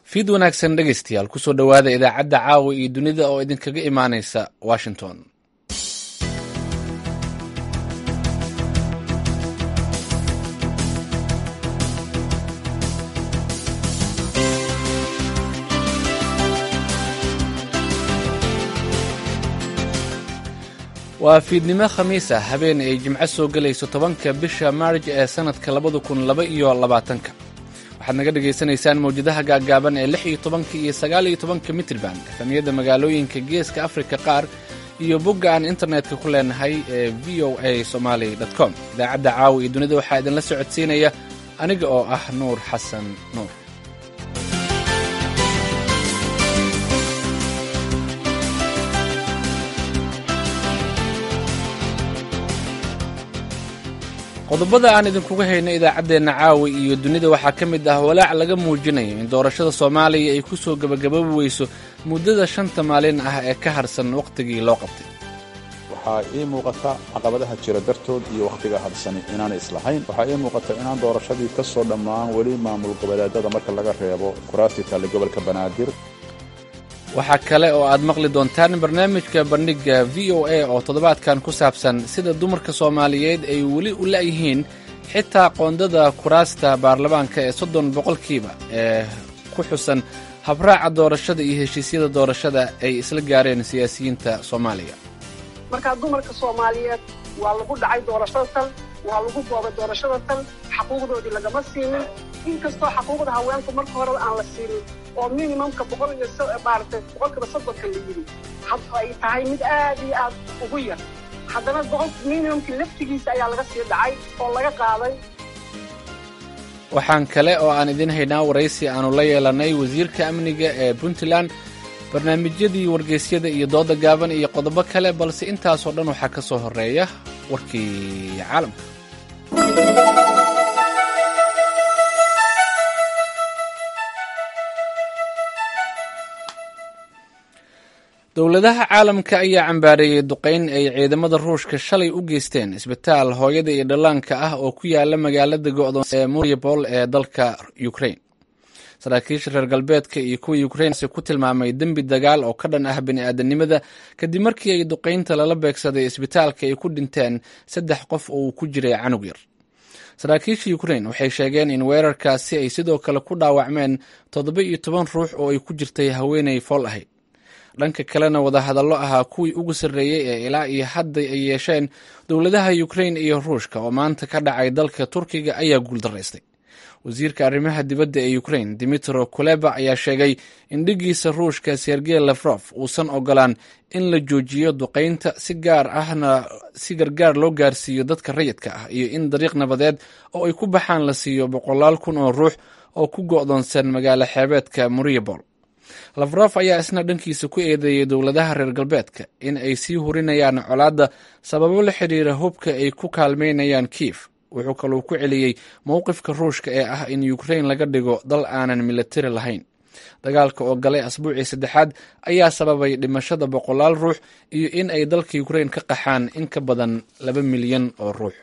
fiid wanaagsan dhegaystayaal kusoo dhowaada idaacadda caawa iyo dunida oo idinkaga imaanaysa washington waa fiidnimo khamiis ah habeen ay jimco soo gelayso tobanka bisha maarj ee sannadka labada kun laba iyo labaatanka waxaad naga dhagaysanaysaan mawjadaha gaaggaaban ee lix iyo tobanka iyo sagaal iyo tobanka mitrban efamiyada magaalooyinka geeska afrika qaar iyo bogga aan internetka ku leenahay ee v o a somaali com idaacadda caawa iyo dunida waxaa idinla socodsiinaya aniga oo ah nuur xasan nuur qodobada aan idinkuga hayno idaacaddeenna caawa iyo dunida waxaa ka mid ah walaac laga muujinayo in doorashada soomaaliya ay ku soo gebagaboobi weyso muddada shanta maalin ah ee ka harsan wakhtigii loo qabtay waxaa ii muuqata caqabadaha jira dartood iyo wakhtiga harsani inaanay islahayn waxaa ii muuqata inaan doorashadii ka soo dhammaan weli maamul goboleedada marka laga reebo kuraastii taale gobolka banaadir waxaa kale oo aad maqli doontaan barnaamijka bandhigga v o a oo toddobaadkan ku saabsan sida dumarka soomaaliyeed ay weli u la'yihiin xitaa qoondada kuraasta baarlamaanka ee soddon boqolkiiba ee ku xusan habraaca doorashada iyo heshiisyada doorashada ay isla gaareen siyaasiyiinta soomaaliya markaa dumarka soomaaliyeed waa lagu dhacay doorashada tan waa lagu boobay doorashada tan xaquuqdoodii lagama siinin inkastoo xaquuqda haweenku marka horeba aan la siinin oo minimumka boqol iyo maaragtay boqolkiiba soddonka la yidhi ay tahay mid aad iyo aad ugu yar haddana boqolka minimumkii laftigiisa ayaa laga sii dhacay oo laga qaaday waxaan kale oo aan idin haynaa waraysi aanu la yeelannay wasiirka amniga ee puntland barnaamijyadii wargeysyada iyo dooda gaaban iyo qodobo kale balse intaasoo dhan waxaa ka soo horreeya warkii caalamka dowladaha caalamka ayaa cambaareeyey duqayn ay ciidamada ruushka shalay u geysteen isbitaal hooyada iyo dhallaanka ah oo ku yaala magaalada go'doon ee mariupol ee dalka ukraine saraakiisha reer galbeedka iyo kuwa ukrainse ku tilmaamay dembi dagaal oo ka dhan ah bini'aadanimada kadib markii ay duqaynta lala beegsaday isbitaalka ay ku dhinteen saddex qof oo uu ku jiray canug yar saraakiisha ukrain waxay sheegeen in weerarkaasi ay sidoo kale ku dhaawacmeen toddoba iyo toban ruux oo ay ku jirtay haweenay fool ahayd dhanka kalena wadahadallo ahaa kuwii ugu sarreeyey ee ilaa iyo hadda ay yeesheen dowladaha ukrain iyo ruushka oo maanta ka dhacay dalka turkiga ayaa guuldaraystay wasiirka arrimaha dibadda ee ukrain dimitro kuleba ayaa sheegay in dhiggiisa ruushka sergey lafrof uusan ogolaan in la joojiyo duqaynta si gaar ahna si gargaar loo gaarsiiyo dadka rayidka ah iyo in dariiq nabadeed oo ay ku baxaan la siiyo boqolaal kun oo ruux oo ku go'doonsan magaalo xeebeedka mariupol lafrof ayaa isna dhankiisa ku eedeeyey dowladaha reer galbeedka in ay sii hurinayaan colaadda sababo la xidhiira hubka ay ku kaalmaynayaan kiif wuxuu kaluu ku celiyey mowqifka ruushka ee ah in ukrain laga dhigo dal aanan militari lahayn dagaalka oo galay asbuucii saddexaad ayaa sababay dhimashada boqolaal ruux iyo in ay dalka ukrain ka qaxaan in ka badan laba milyan oo ruux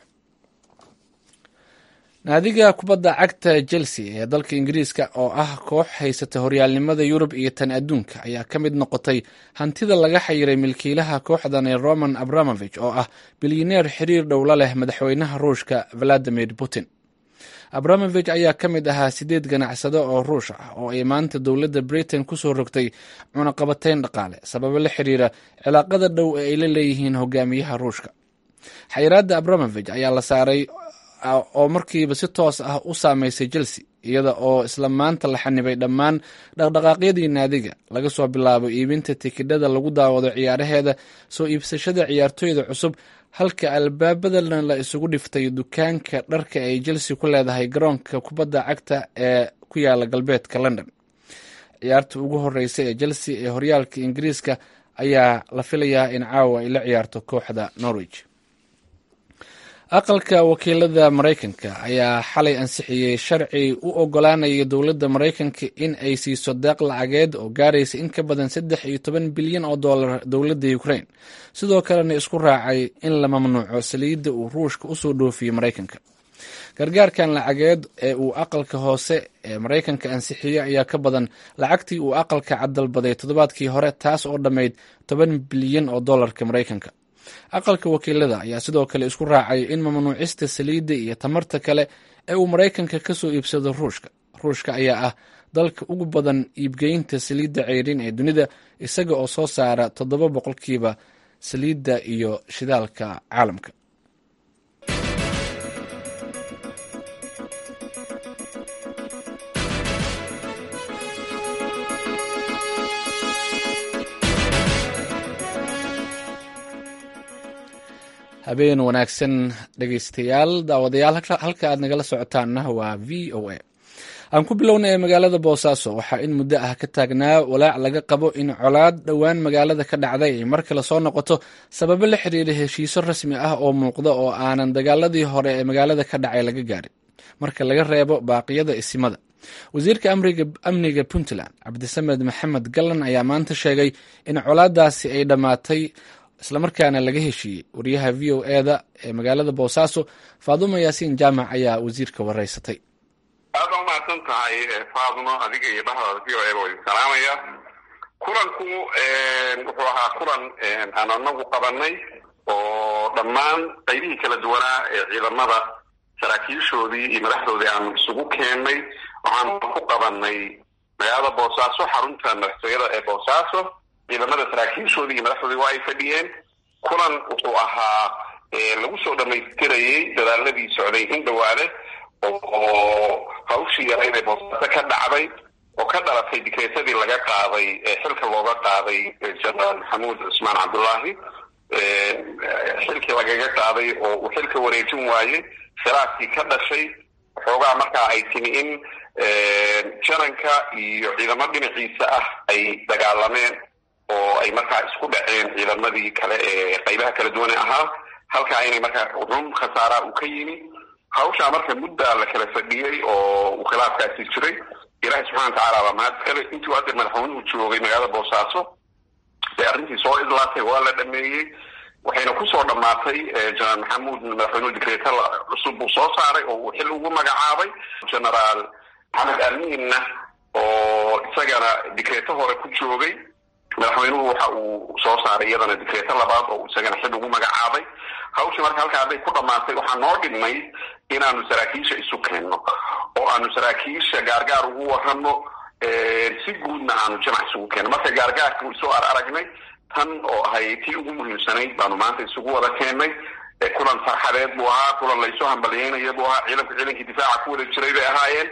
naadiga kubadda cagta chelsea ee dalka ingiriiska oo ah koox haysata horyaalnimada yurub iyo tan adduunka ayaa ka mid noqotay hantida laga xayiray milkiilaha kooxdan ee roman abramovich oo ah bilyaneer xiriir dhowla leh madaxweynaha ruushka valadimir putin abramovich ayaa ka mid ahaa sideed ganacsado oo ruush ah oo ay maanta dowladda britain kusoo rogtay cunaqabatayn dhaqaale sababo la xiriira cilaaqada dhow ee ay la leeyihiin hogaamiyaha ruushka xayiraadda abramovich ayaa la saaray oo markiiba si toos ah u saameysay chelsea iyada oo isla maanta la xanibay dhammaan dhaqdhaqaaqyadii naadiga laga soo bilaabo iibinta tikidhada lagu daawado ciyaaraheeda soo iibsashada ciyaartooyda cusub halka albaabadana la isugu dhiftay dukaanka dharka ay chelsea ku leedahay garoonka kubadda cagta ee ku yaala galbeedka london ciyaarta ugu horeysa ee chelsea ee horyaalka ingiriiska ayaa la filayaa in caawa ay la ciyaarto kooxda norwich aqalka wakiilada maraykanka ayaa xalay ansixiyey sharci u ogolaanaya dowladda maraykanka in ay siiso deeq lacageed oo gaaraysa in ka badan saddex iyo toban bilyan oo dollar dowladda ukraine sidoo kalena isku raacay in la mamnuuco saliidda uu ruushka usoo dhoofiyey maraykanka gargaarkan lacageed ee uu aqalka hoose ee maraykanka ansixiyey ayaa ka badan lacagtii uu aqalka caddalbaday toddobaadkii hore taas oo dhammayd toban bilyan oo dollarka maraykanka aqalka wakiilada ayaa sidoo kale isku raacay in mamnuucista saliidda iyo tamarta kale ee uu maraykanka ka soo iibsado ruushka ruushka ayaa ah dalka ugu badan iibgeynta saliidda ceyrin ee dunida isaga oo soo saara toddoba boqolkiiba saliidda iyo shidaalka caalamka habeen wanaagsan dhegeystayaal daawadayaal halka aad nagala socotaanna waa v o a aan ku bilownay magaalada boosaaso waxaa in muddo ah ka taagnaa walaac laga qabo in colaad dhowaan magaalada ka dhacday ay mar kale soo noqoto sababo la xiriira heshiiso rasmi ah oo muuqda oo aanan dagaaladii hore ee magaalada ka dhacay laga gaarin marka laga reebo baaqiyada isimada wasiirka amniga puntland cabdisamed maxamed gallan ayaa maanta sheegay in colaadaasi ay dhammaatay islamarkaana laga heshiiyey wariyaha v o eda ee magaalada boosaaso faadumo yaasiin jaamac ayaa wasiirka waraysatay aad baa umahadsan tahay faadumo adiga iyo dhahdaada v o eda waa idin salaamaya kulanku wuxuu ahaa kulan aan anagu qabanay oo dhammaan qaybihii kala duwanaa ee ciidamada saraakiishoodii iyo madaxdoodii aanu isugu keennay waxaanu ku qabanay magaalada boosaaso xarunta madaxtooyada ee boosaaso ciidamada saraakiishoodii iyo madaxdoodii waa ay fadhiyeen kulan wuxuu ahaa lagu soo dhamaystirayey dadaaladii socday in dhawaale oo hawshii yarayd ee boosaaso ka dhacday oo ka dhalatay dikreetadii laga qaaday xilka looga qaaday jenaraal maxamuud cusmaan cabdullaahi xilkii lagaga qaaday oo uu xilka wareejin waayey khilaafkii ka dhashay xoogaa markaa ay timi in jananka iyo ciidamo dhinaciisa ah ay dagaalameen oo ay markaa isku dhaceen ciidamadii kale ee qaybaha kala duwane ahaa halkaa inay markaa run khasaaraa uu ka yimi hawshaa marka muddaa la kala fadhiyey oo uu khilaafkaasi jiray ilaahay subxana watacaala baa mahad iskale intuu hadda madaxweynuhu joogay magaalada boosaaso bay arrintii soo idlaatay waa la dhameeyey waxayna kusoo dhammaatay jenaraal maxamuud madaxweynuhu dikreeta cusub uu soo saaray oo uu xil ugu magacaabay genaraal maxamed amiinna oo isagana dikreeto hore ku joogay madaxweynuhu waxa uu soo saaray iyadana dikreeto labaad oo isagana xil ugu magacaabay hawshii marka halkaa hadday ku dhammaatay waxaa noo dhimay inaanu saraakiisha isu keenno oo aanu saraakiisha gaargaar ugu warrano si guudna aanu jamac isugu keenno marka gaargaarka isu ar aragnay tan oo ahay tii ugu muhiimsanayd baanu maanta isugu wada keennay kulan farxadeed buu ahaa kulan laysu hambalyeynaya buu ahaa ciidanku ciidankii difaaca ku wada jiray bay ahaayeen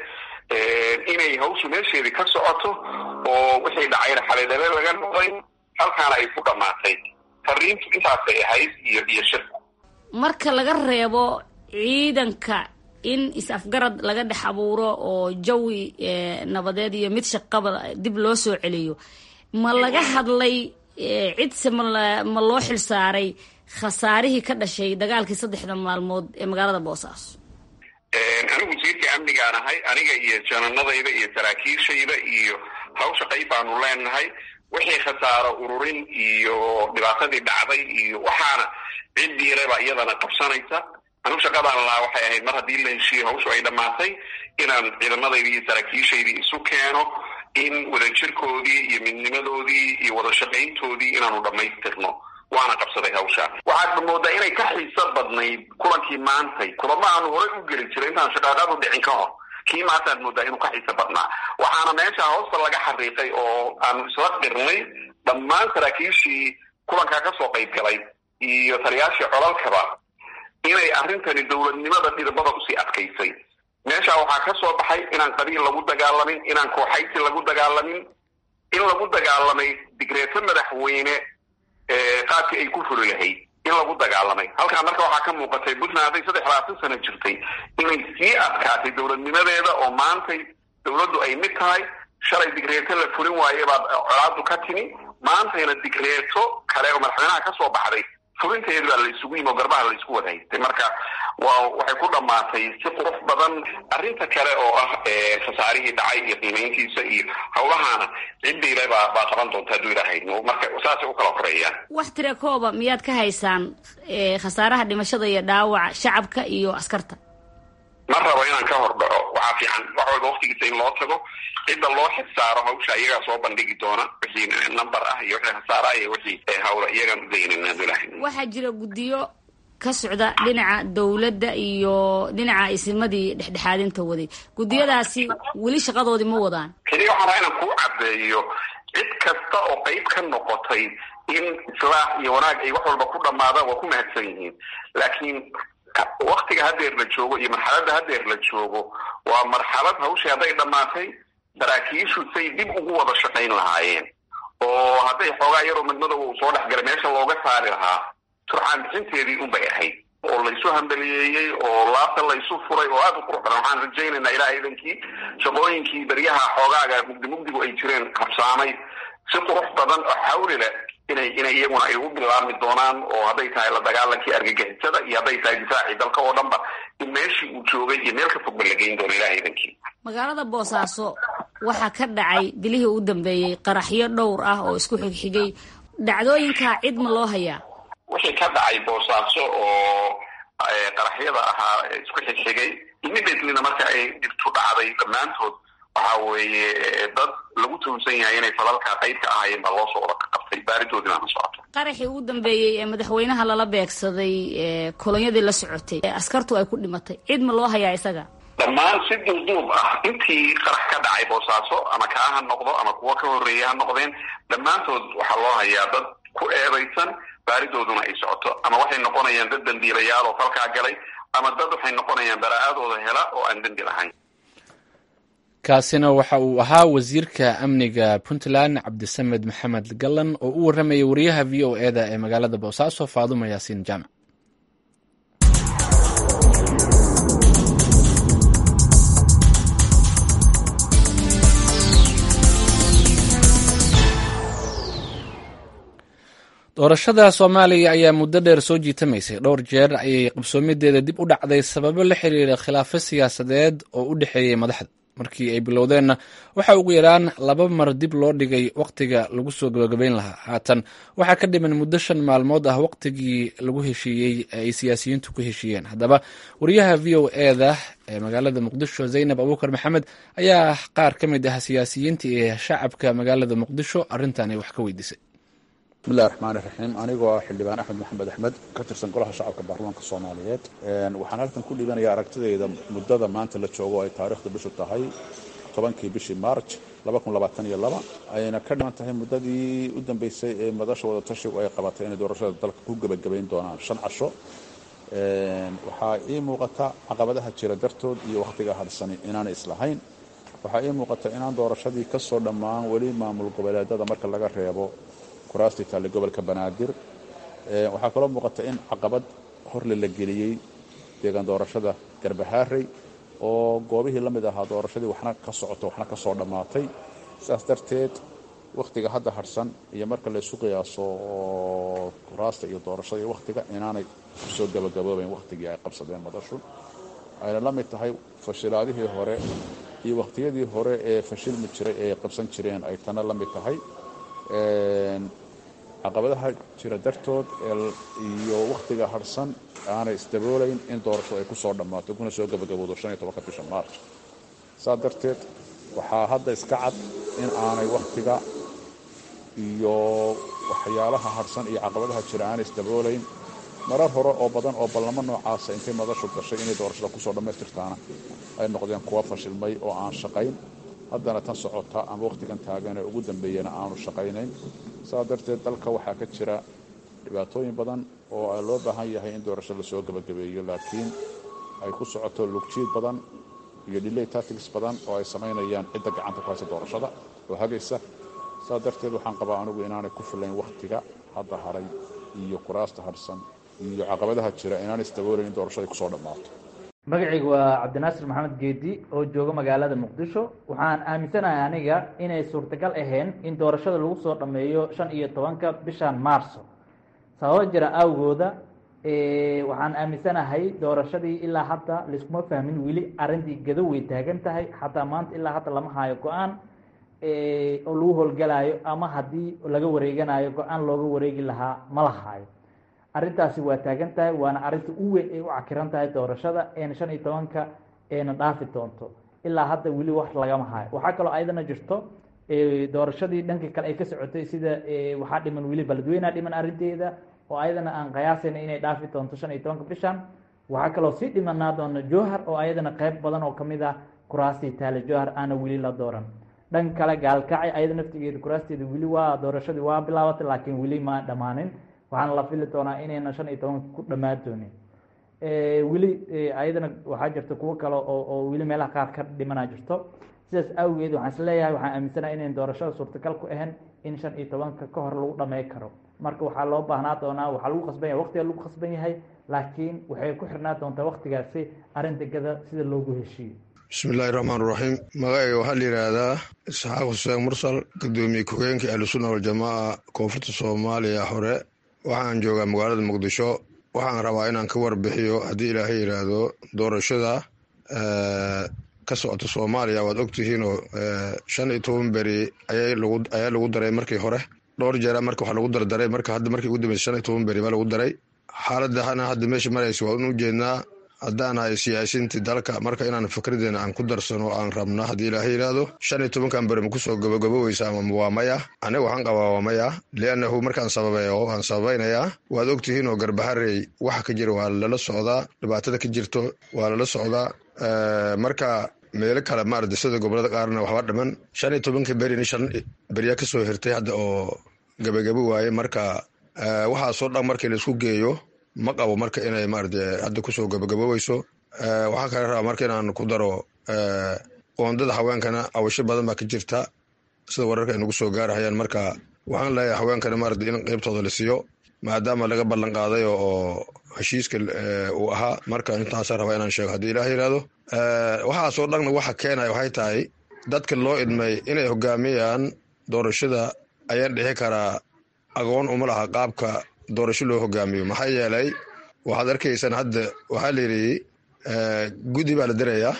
inay hawshu meesheedii ka socoto oo wixii dhacayna xaleedale laga noqday halkaana ay ku dhammaatay fariintu intaasay ahayd iyo iyo shirku marka laga reebo ciidanka in is-afgarad laga dhex abuuro oo jawi nabadeed iyo mid shaqaba dib loo soo celiyo ma laga hadlay cidse ma loo xil saaray khasaarihii ka dhashay dagaalkii saddexda maalmood ee magaalada boosaaso anigu wasiirka amnigaan ahay aniga iyo jananadayda iyo saraakiishayda iyo hawsha qayb baanu leenahay wixii khasaaro ururin iyo dhibaatadii dhacday iyo waxaana ciddiiraba iyadana qabsanaysa anigu shaqadaan lahaa waxay ahayd mar haddii la heshiiyo hawshu ay dhammaatay inaan ciidamadayda iyo saraakiishaydii isu keeno in wadajirkoodii iyo midnimadoodii iyo wada shaqayntoodii inaanu dhammaystirno waana qabsaday hawshaa waxaad moodaa inay ka xiiso badnayd kulankii maantay kulamo aanu horey u geli jiray intaan shaqaaqadu dhicin ka hor kii maantaad moodaa inuu ka xiiso badnaa waxaana meesha hoosta laga xariiqay oo aanu isla qirnay dhammaan saraakiishii kulankaa kasoo qayb galay iyo taliyaashii colalkaba inay arrintani dowladnimada dhidibada usii adkaysay meesha waxaa ka soo baxay inaan qabiil lagu dagaalamin inaan kooxaysi lagu dagaalamin in lagu dagaalamay digreeto madaxweyne qaabkii ay ku furi lahayd in lagu dagaalamay halkaa marka waxaa ka muuqatay puntland hadday saddex labaatan sano jirtay inay sii adkaatay dowladnimadeeda oo maantay dowladdu ay mid tahay shalay digreeto la fulin waaye baad colaadu ka timi maantayna digreeto kale oo madaxweynaha ka soo baxday fulinteedu baa la isugu yimi oo garbaha la isku wada haystay marka waa waxay ku dhammaatay si qurux badan arrinta kale oo ah khasaarihii dhacay iyo qiimayntiisa iyo hawlahaana ciddayla baa baa qaban doonta hadduu ilaahayno marka saasay u kala horeeyaan wax tira kooba miyaad ka haysaan khasaaraha dhimashada iyo dhaawaca shacabka iyo askarta ma rabo inaan ka hor dhaco waxaa fiican wax walba waktigiisa in loo tago cidda loo xilsaaro hawsha iyagaa soo bandhigi doona wixii number ah iyo wixii khasaara iyo wixii hawla iyagaan udaynana abdulahi waxaa jira guddiyo ka socda dhinaca dowladda iyo dhinaca isimadii dhexdhexaadinta waday guddiyadaasi weli shaqadoodii ma wadaan keliya waxaan rabaa inaan kuu caddeeyo cid kasta oo qayb ka noqotay in islaax iyo wanaag ay wax walba ku dhamaadaan waa ku mahadsan yihiin laakiin waktiga haddeer la joogo iyo marxaladda haddeer la joogo waa marxalad hawshii hadday dhammaatay saraakiishu say dib ugu wada shaqayn lahaayeen oo hadday xoogaa yaroo midmadow uu soo dhexgalay meesha looga saari lahaa turxaan bixinteedii unbay ahayd oo laysu hambaliyeeyey oo laabta laysu furay oo aada u qurux badan waxaan rajaynaynaa ilaah idankii shaqooyinkii baryaha xoogaaga mugdi mugdigu ay jireen habsaamay si qurux badan oo xawli leh inay inay iyaguna ay u bilaabmi doonaan oo hadday tahay la dagaalankii argagixisada iyo hadday tahay difaacii dalka oo dhanba in meeshii uu joogay iyo meel ka fogba la geyn doono ilaah idankii magaalada boosaaso waxaa ka dhacay bilihii u dambeeyey qaraxyo dhowr ah oo isku xigxigay dhacdooyinkaa cid ma loo hayaa wixii ka dhacay boosaaso oo qaraxyada ahaa isku xigxigay immediatelyna marka ay dhibtu dhacday dhammaantood waxa weeye dad lagu tuhunsan yahay inay falalka qayb ka ahaayeen baa loo soo wada qabtay baaridoodina ma socoto qaraxii ugu dambeeyey ee madaxweynaha lala beegsaday kolonyadii la socotay ee askartu ay ku dhimatay cid ma loo hayaa isaga dhammaan si duubduub ah intii qarax ka dhacay boosaaso ama kaa ha noqdo ama kuwa ka horreeya ha noqdeen dhammaantood waxaa loo hayaa dad ku eedaysan baaridooduna ay socoto ama waxay noqonayaan dad dambiilayaal oo falkaa galay ama dad waxay noqonayaan baraa'adooda hela oo aan dembi lahayn kaasina waxa uu ahaa wasiirka amniga puntland cabdisamed maxamed gallan oo u warramayay wariyaha v o e da ee magaalada boosaaso faaduma yaasiin jaamac doorashada soomaaliya ayaa muddo dheer soo jiitamaysay dhowr jeer ayay qabsoomideeda dib u dhacday sababo la xiriira khilaafo siyaasadeed oo u dhexeeyey madaxda markii ay bilowdeenna waxa ugu yaraan laba mar dib loo dhigay wakhtiga lagu soo gabagabayn lahaa haatan waxaa ka dhiman muddo shan maalmood ah wakhtigii lagu heshiiyey ee ay siyaasiyiintu ku heshiiyeen haddaba wariyaha v o e da ee magaalada muqdisho zaynab abuukar maxamed ayaa qaar ka mid ah siyaasiyiinta iyo shacabka magaalada muqdisho arrintan wax ka weydiisay bismillahi raxmaan iraxiim anigoo ah xildhibaan axmed maxamed axmed ka tirsan golaha shacabka baarlamaanka soomaaliyeed waxaan halkan ku dhiibanaya aragtidayda muddada maanta la joogo ay taariikhda bishu tahay tobankii bishii maarj ayna ka dhiman tahay muddadii u dambeysay ee madasha wadatashigu ay qabatay inay doorashada dalka ku gebagabayn doonaan shan casho waxaa ii muuqata caqabadaha jira dartood iyo wakhtiga hadhsani inaanay islahayn waxaa ii muuqata inaan doorashadii ka soo dhammaan weli maamul goboleedada marka laga reebo kuraastii taale gobolka banaadir waxaa kaloo muuqata in caqabad horle la geliyey deegaan doorashada garbahaarey oo goobihii la mid ahaa doorashadii waxna ka socoto waxna ka soo dhammaatay sidaas darteed wakhtiga hadda harhsan iyo marka laysu qiyaaso oo kuraasta iyo doorashada iyo wakhtiga inaanay kusoo gabagaboobayn wakhtigii ay qabsadeen madashu ayna la mid tahay fashilaadihii hore iyo wakhtiyadii hore ee fashilmi jiray ee qabsan jireen ay tana la mid tahay caqabadaha jira dartood iyo wakhtiga harhsan aanay isdaboolayn in doorashadu ay ku soo dhammaato kuna soo gabagabowdo shan iyo tobanka bisha maarj saa darteed waxaa hadda iska cad in aanay wakhtiga iyo waxyaalaha harhsan iyo caqabadaha jira aanay isdaboolayn marar hore oo badan oo ballamo noocaasa intay madashu gashay inay doorashada kusoo dhammaystirtaana ay noqdeen kuwa fashilmay oo aan shaqayn haddana tan socota ama wakhtigan taagan ee ugu dambeeyana aanu shaqaynayn saa darteed dalka waxaa ka jira dhibaatooyin badan oo loo baahan yahay in doorasho lasoo gebagabeeyo laakiin ay ku socoto lugjiid badan iyo delay tactics badan oo ay samaynayaan cidda gacanta ku haysa doorashada oo hagaysa saa darteed waxaan qabaa anigu inaanay ku filayn wakhtiga hadda haray iyo kuraasta harhsan iyo caqabadaha jira inaanay isdaboolayn in doorashada ay kusoo dhammaato magacaygu waa cabdinaasir maxamed geedi oo jooga magaalada muqdisho waxaan aaminsanahay aniga inay suurtagal ahayn in doorashada lagu soo dhammeeyo shan iyo tobanka bishan maarso sababo jira awgooda waxaan aaminsanahay doorashadii ilaa hadda laiskuma fahmin weli arrintii gado way taagan tahay xataa maanta ilaa hadda lama hayo go-aan oo lagu howlgalayo ama haddii laga wareeganayo go-aan looga wareegi lahaa ma la hayo arrintaasi waa taagan tahay waana arrinta u weyn ay u cakiran tahay doorashada een shan iyo tobanka eena dhaafi doonto ilaa hadda weli wax lagama hayo waxaa kaloo ayadana jirto doorashadii dhankii kale ay ka socotay sida waxaa dhiman weli baladweynea dhiman arrinteeda oo ayadana aan qiyaasayna inay dhaafi doonto shan iyo tobanka bishan waxaa kaloo sii dhimanaa doona jowhar oo ayadana qeyb badan oo kamid ah kuraastii taale jowhar aana weli la dooran dhan kale gaalkacay ayada naftigeeda kuraasteeda weli waa doorashadii waa bilaabatay laakiin weli ma dhammaanin waxaana la fili doonaa inayna shan iyo tobanka ku dhammaan doonin weli ayadana waxaa jirta kuwo kale oo oo weli meelaha qaar ka dhimanaa jirto sidaas awgeed waxaan isleeyahay waxaan aaminsanaha inayn doorashada suurtagal ku ahayn in shan iyo tobanka ka hor lagu dhamey karo marka waxaa loo baahnaa doonaa waxaa lagu khasban yahay waqtiga lagu khasban yahay laakiin waxay ku xirnaa doontaa waqtigaasi arrinta gada sida loogu heshiiyo bismi illaahi raxmaan raxiim magacayga waxaa la yidhaahdaa isxaaq xuseen mursal gudoomiye ku-heenka ahlusunna waljamaaca koonfurta soomaaliya hore waxaan joogaa magaalada muqdisho waxaan rabaa inaan ka warbixiyo haddii ilaahay yidhaahdo doorashada ka socota soomaaliya waad ogtihiinoo shan iyo toban beri ayaa lagu daray markii hore dhowr jeera marka wax lagu dardaray marka hadda markii ugu dambeysa shan iyo toban beri baa lagu daray xaaladana hadda meesha maraysa waa u jeednaa haddaan ahay siyaasiintii dalka marka inaan fikradeena aan ku darsano aan rabno haddii ilaahay yidhaahdo shan iyo tobankan beri makusoo gabagaboweysa ama waa maya aniga waxaan qabaa waa maya liannahu markaan sababeeyo waan sababaynayaa waad ogtihiin oo garbaharey waxa ka jira waa lala socdaa dhibaatada ka jirto waa lala socdaa marka meelo kale maarata sida gobolada qaarna waxba dhiman shan iyo tobanka berin shan beryaa kasoo hirtay hadda oo gabagabo waaye marka waxaasoo dhan markii laisku geeyo ma qabo marka inay maarata hadda kusoo gabagaboweyso waxaa kale rabaa marka inaan ku daro qoondada haweenkana awasho badan baa ka jirta sida wararka ay nagu soo gaarahayaan marka waxaan leeyahay haweenkana maarata in qeybtooda la siiyo maadaama laga ballan qaaday oo heshiiska uu ahaa marka intaasa rabaa inaan sheego haddii ilaah yidhaahdo waxaasoo dhanna waxa keenaya waxay tahay dadka loo idmay inay hogaamiyaan doorashada ayaan dhixi karaa aqoon uma laha qaabka doorasho loo hogaamiyo maxaa yeelay waxaad arkaysaan hadda waxaa la yidhi guddi baa la dirayaa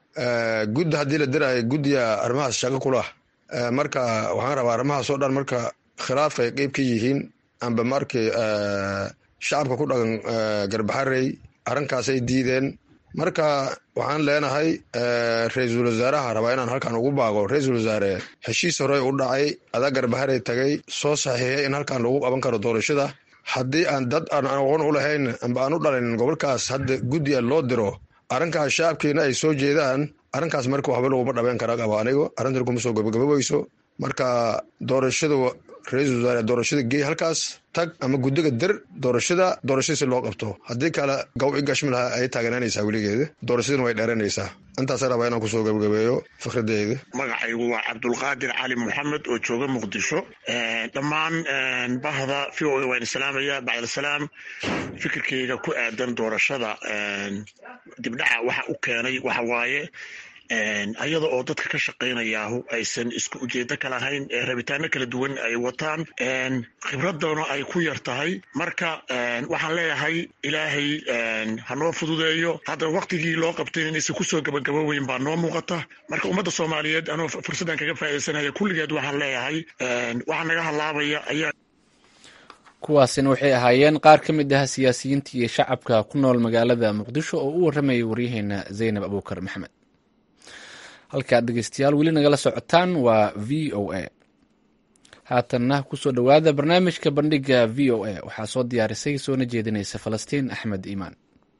guddi haddii la diraayo guddiga arrimahaas shaqo kulah marka waxaan rabaa arrimahaas oo dhan marka khilaafka ay qeyb ka yihiin amba markii shacabka ku dhaqan garbaxarey arrinkaasay diideen marka waxaan leenahay ra-iisul wasaaraha rabaa inaan halkan ugu baaqo ra-iisul wasaare heshiis hore u dhacay adaa garbaharey tagay soo saxiixiyay in halkan lagu qaban karo doorashada haddii aan dad aan aqoon u lahayn amba aan u dhalin gobolkaas hadda guddiga loo diro arrinkaas shacabkiina ay soo jeedaan arrinkaas marka waxba laguma dhabeyn kara qabo anigo arrintan kuma soo gabagaboweyso marka doorashada ra-iisul wasaare doorashada geey halkaas tag ama guddiga dir doorashada doorashada si loo qabto haddii kale gaw i gashmi lahaa ay taaganaanaysaa weligeeda doorashadana way dheeranaysaa intaasa rabaa inaan kusoo gabagabeeyo fikradeyda magacaygu waa cabdulqaadir cali moxamed oo jooga muqdisho dhammaan bahda v o a waan islaamaya bacdalsalaam fikirkeyga ku aadan doorashada dibdhaca waxa u keenay waxa waaye ayada oo dadka ka shaqaynayaahu aysan isku ujeedo ka lahayn ee rabitaano kala duwan ay wataan khibradana ay ku yar tahay marka waxaan leeyahay ilaahay hanoo fududeeyo hadda waktigii loo qabtay inaysan kusoo gabagaboweyn baa noo muuqata marka ummadda soomaaliyeed anoo fursaddan kaga faaidaysanaya kulligeed waxaan leeyahay waxaa naga halaabaya ayaa kuwaasina waxay ahaayeen qaar ka mid ah siyaasiyiinta iyo shacabka ku nool magaalada muqdisho oo u warramayay waryaheena zaynab abuukar maxamed halkaad dhegeystayaal weli nagala socotaan waa v o a haatanna kusoo dhowaada barnaamijka bandhiga v o a waxaa soo diyaarisay soona jeedinaysa falastiin axmed iimaan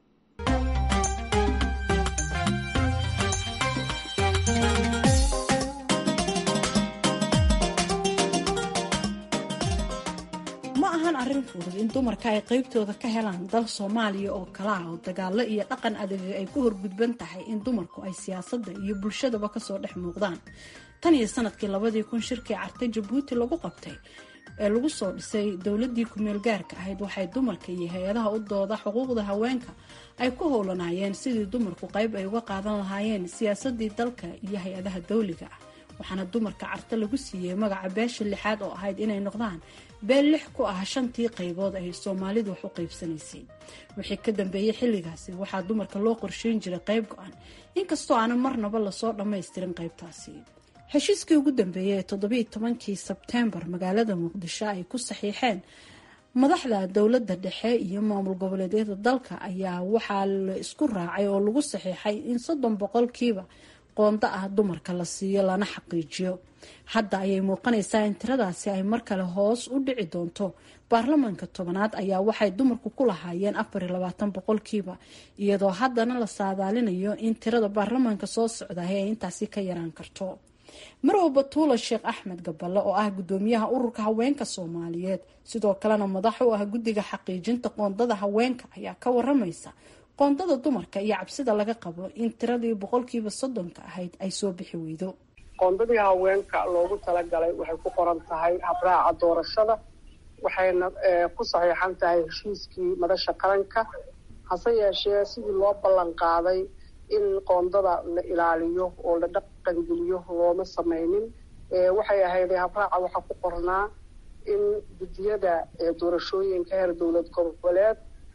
ma ahan arrin fudud in dumarka ay qaybtooda ka helaan dal soomaaliya oo kala ah oo dagaalo iyo dhaqan adag ay ku horgudban tahay in dumarku ay siyaasadda iyo bulshadaba kasoo dhex muuqdaan tan iyo sanadkii labadii kun shirkii carta jabuuti lagu qabtay ee lagu soo dhisay dowladii kumeel gaarka ahayd waxay dumarka iyo hay-adaha u dooda xuquuqda haweenka ay ku howlanaayeen sidii dumarku qayb ay uga qaadan lahaayeen siyaasadii dalka iyo hay-adaha dowliga ah waxaana dumarka carta lagu siiyey magaca beesha lixaad oo ahayd inay noqdaan beel lix ku ah shantii qaybood ay soomaalidu wax u qaybsanaysay wixii ka dambeeyey xilligaasi waxaa dumarka loo qorsheyn jiray qayb go-an inkastoo aanan marnaba lasoo dhammaystirin qaybtaasi heshiiskii ugu dambeeyey ee toddobiiy tobankii sebteembar magaalada muqdisho ay ku saxiixeen madaxda dowladda dhexe iyo maamul goboleedyada dalka ayaa waxaa la isku raacay oo lagu saxiixay in soddon boqolkiiba qoonda ah dumarka la siiyo lana xaqiijiyo hadda ayay muuqanaysaa in tiradaasi ay mar kale hoos u dhici doonto baarlamaanka tobanaad ayaa waxay dumarku ku lahaayeen afar iyo labaatan boqolkiiba iyadoo haddana la saadaalinayo in tirada baarlamaanka soo socdahay ay intaasi ka yaraan karto marwa batuula sheekh axmed gaballe oo ah gudoomiyaha ururka haweenka soomaaliyeed sidoo kalena madax u ah guddiga xaqiijinta qoondada haweenka ayaa ka waramaysa qoondada dumarka iyo cabsida laga qabo in tiradii boqolkiiba soddonka ahayd ay soo bixi weydo qoondadii haweenka loogu talagalay waxay ku qoran tahay habraaca doorashada waxayna ku saxiixan tahay heshiiskii madasha qaranka hase yeeshee sidii loo ballan qaaday in qoondada la ilaaliyo oo la dhaqangeliyo looma sameynin waxay ahayd habraaca waxaa ku qornaa in guddiyada doorashooyinka heer dowlad goboleed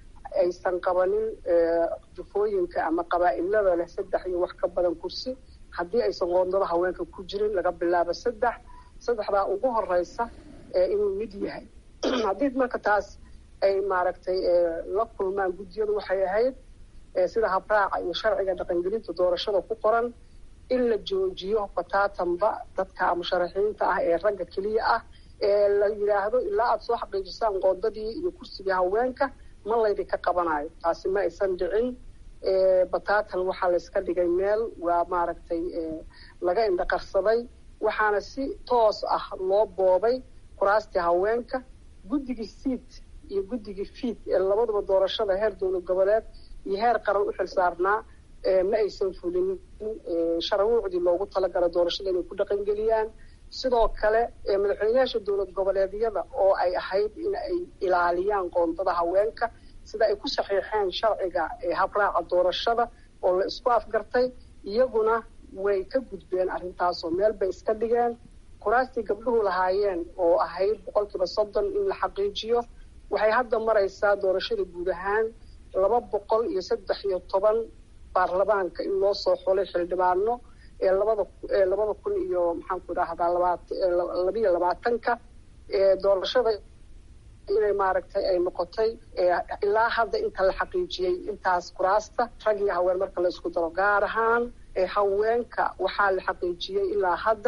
aysan qabanin jufooyinka ama qabaa-ilada leh saddex iyo wax ka badan kursi haddii aysan qoondada haweenka ku jirin laga bilaabo saddex saddexdaa ugu horeysa inuu mid yahay haddii marka taas ay maaragtay la kulmaan guddiyadu waxay ahayd sida habraaca iyo sharciga dhaqangelinta doorashada ku qoran in la joojiyo bataatanba dadka musharaxiinta ah ee ragga keliya ah ee la yidhaahdo ilaa aada soo xaqiijisaan qoondadii iyo kursigii haweenka ma laydinka qabanayo taasi ma aysan dhicin bataatan waxaa layska dhigay meel waa maaragtay laga indhaqarsaday waxaana si toos ah loo boobay kuraastii haweenka guddigii siid iyo guddigii fiid ee labaduba doorashada heer dowlad goboleed iyo heer qaran u xil saarnaa ma aysan fulinin sharwuucdii loogu talagala doorashada inay ku dhaqangeliyaan sidoo kale madaxweynayaasha dowlad goboleedyada oo ay ahayd in ay ilaaliyaan qoondada haweenka sida ay ku saxiixeen sharciga habraaca doorashada oo la isku afgartay iyaguna way ka gudbeen arrintaasoo meel bay iska dhigeen kuraastii gabdhuhu lahaayeen oo ahayd boqolkiiba soddon in la xaqiijiyo waxay hadda maraysaa doorashada guud ahaan laba boqol iyo saddex iyo toban baarlamaanka in loo soo xulay xildhibaano ee labada labada kun iyo maxaanku idhaahdaa labaalabiyo labaatanka doorashada inay maaragtay ay noqotay ilaa hadda inta la xaqiijiyey intaas kuraasta rag iyo haween marka la isku daro gaar ahaan haweenka waxaa la xaqiijiyey ilaa hadda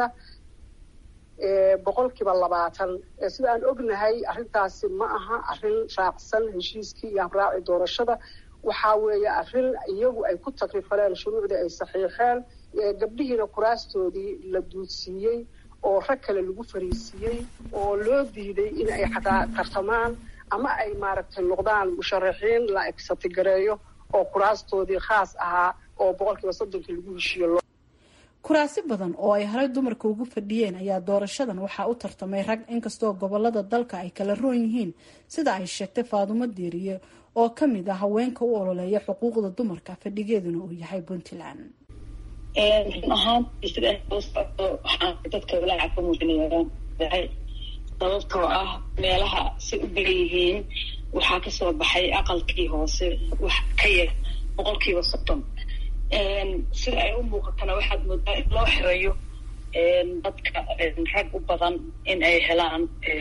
boqolkiiba labaatan sida aan ognahay arrintaasi ma aha arrin raacsan heshiiskii iyo habraaci doorashada waxaa weeye arrin iyagu ay ku takrifaleen shuruucdii ay saxiixeen gabdhihiina kuraastoodii la duudsiiyey oo rag kale lagu fariisiiyey oo loo diiday in ay xataa tartamaan ama ay maaragtay noqdaan musharaxiin la egsatigareeyo oo kuraastoodii khaas ahaa oo boqolkiiba soddonka lagu heshiiyo kuraasi badan oo ay horay dumarka ugu fadhiyeen ayaa doorashadan waxaa u tartamay rag inkastoo gobolada dalka ay kala roon yihiin sida ay sheegtay faadumo diiriye oo ka mid ah haweenka u ololeeya xuquuqda dumarka fadhigeeduna uu yahay puntland run ahaantii sida loo socdo waxaan dadka walaaca ka muujinayaan sababtoo ah meelaha si u badan yihiin waxaa kasoo baxay aqalkii hoose wax ka yar boqolkiiba soddon sida ay u muuqatana waxaad moodaa in loo xirayo dadka rag u badan in ay helaan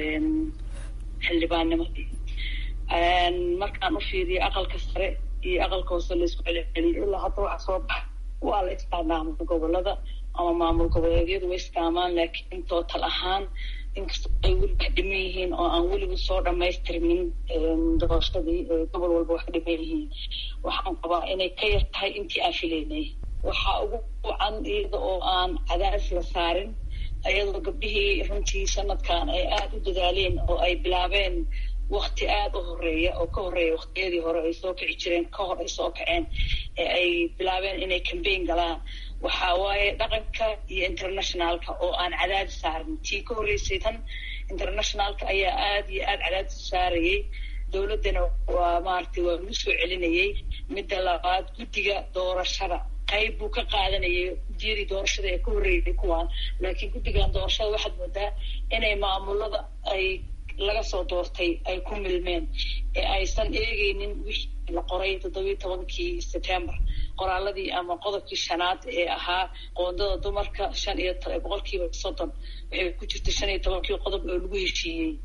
xildhibaannimadii markaan u fiiriyo aqalka sare iyo aqalka hoose laisku celceliyo ilaa hadda waxa soo baxa waa la isticmaamul gobolada ama maamul goboleedyadu way istaamaan laakiin tootal ahaan inkastoo ay weli wax dhiman yihiin oo aan weliba soo dhamaystirmin doorashadii gobol walba wax dhiman yihiin waxaan qabaa inay ka yar tahay intii aan filaynay waxaa ugu wacan iyada oo aan cadaadis la saarin iyadoo gabdhihii runtii sanadkan ay aada u dadaaleen oo ay bilaabeen wakti aada u horeeya oo ka horeeya waktiyadii hore ay soo kici jireen ka hor ay soo kaceen ee ay bilaabeen inay cambaign galaan waxaa waaye dhaqanka iyo internationalka oo aan cadaadis saarin tii ka horreysay tan internationalka ayaa aada iyo aada cadaadis saarayay dowladdana waa maaragtay waa lagu soo celinayay midda labaad guddiga doorashada qayb buu ka qaadanayay guddiyadii doorashada ee ka horreeyay kuwaan laakiin guddigan doorashada waxaad moodaa inay maamulada ay laga soo doortay ay ku milmeen ee aysan eegeynin wixii la qoray toddobiyi tobankii september qoraaladii ama qodobkii shanaad ee ahaa qoondada dumarka shan iyo boqolkiiba soddon waxay ku jirta shan iyo tobankii qodob oo lagu heshiiyey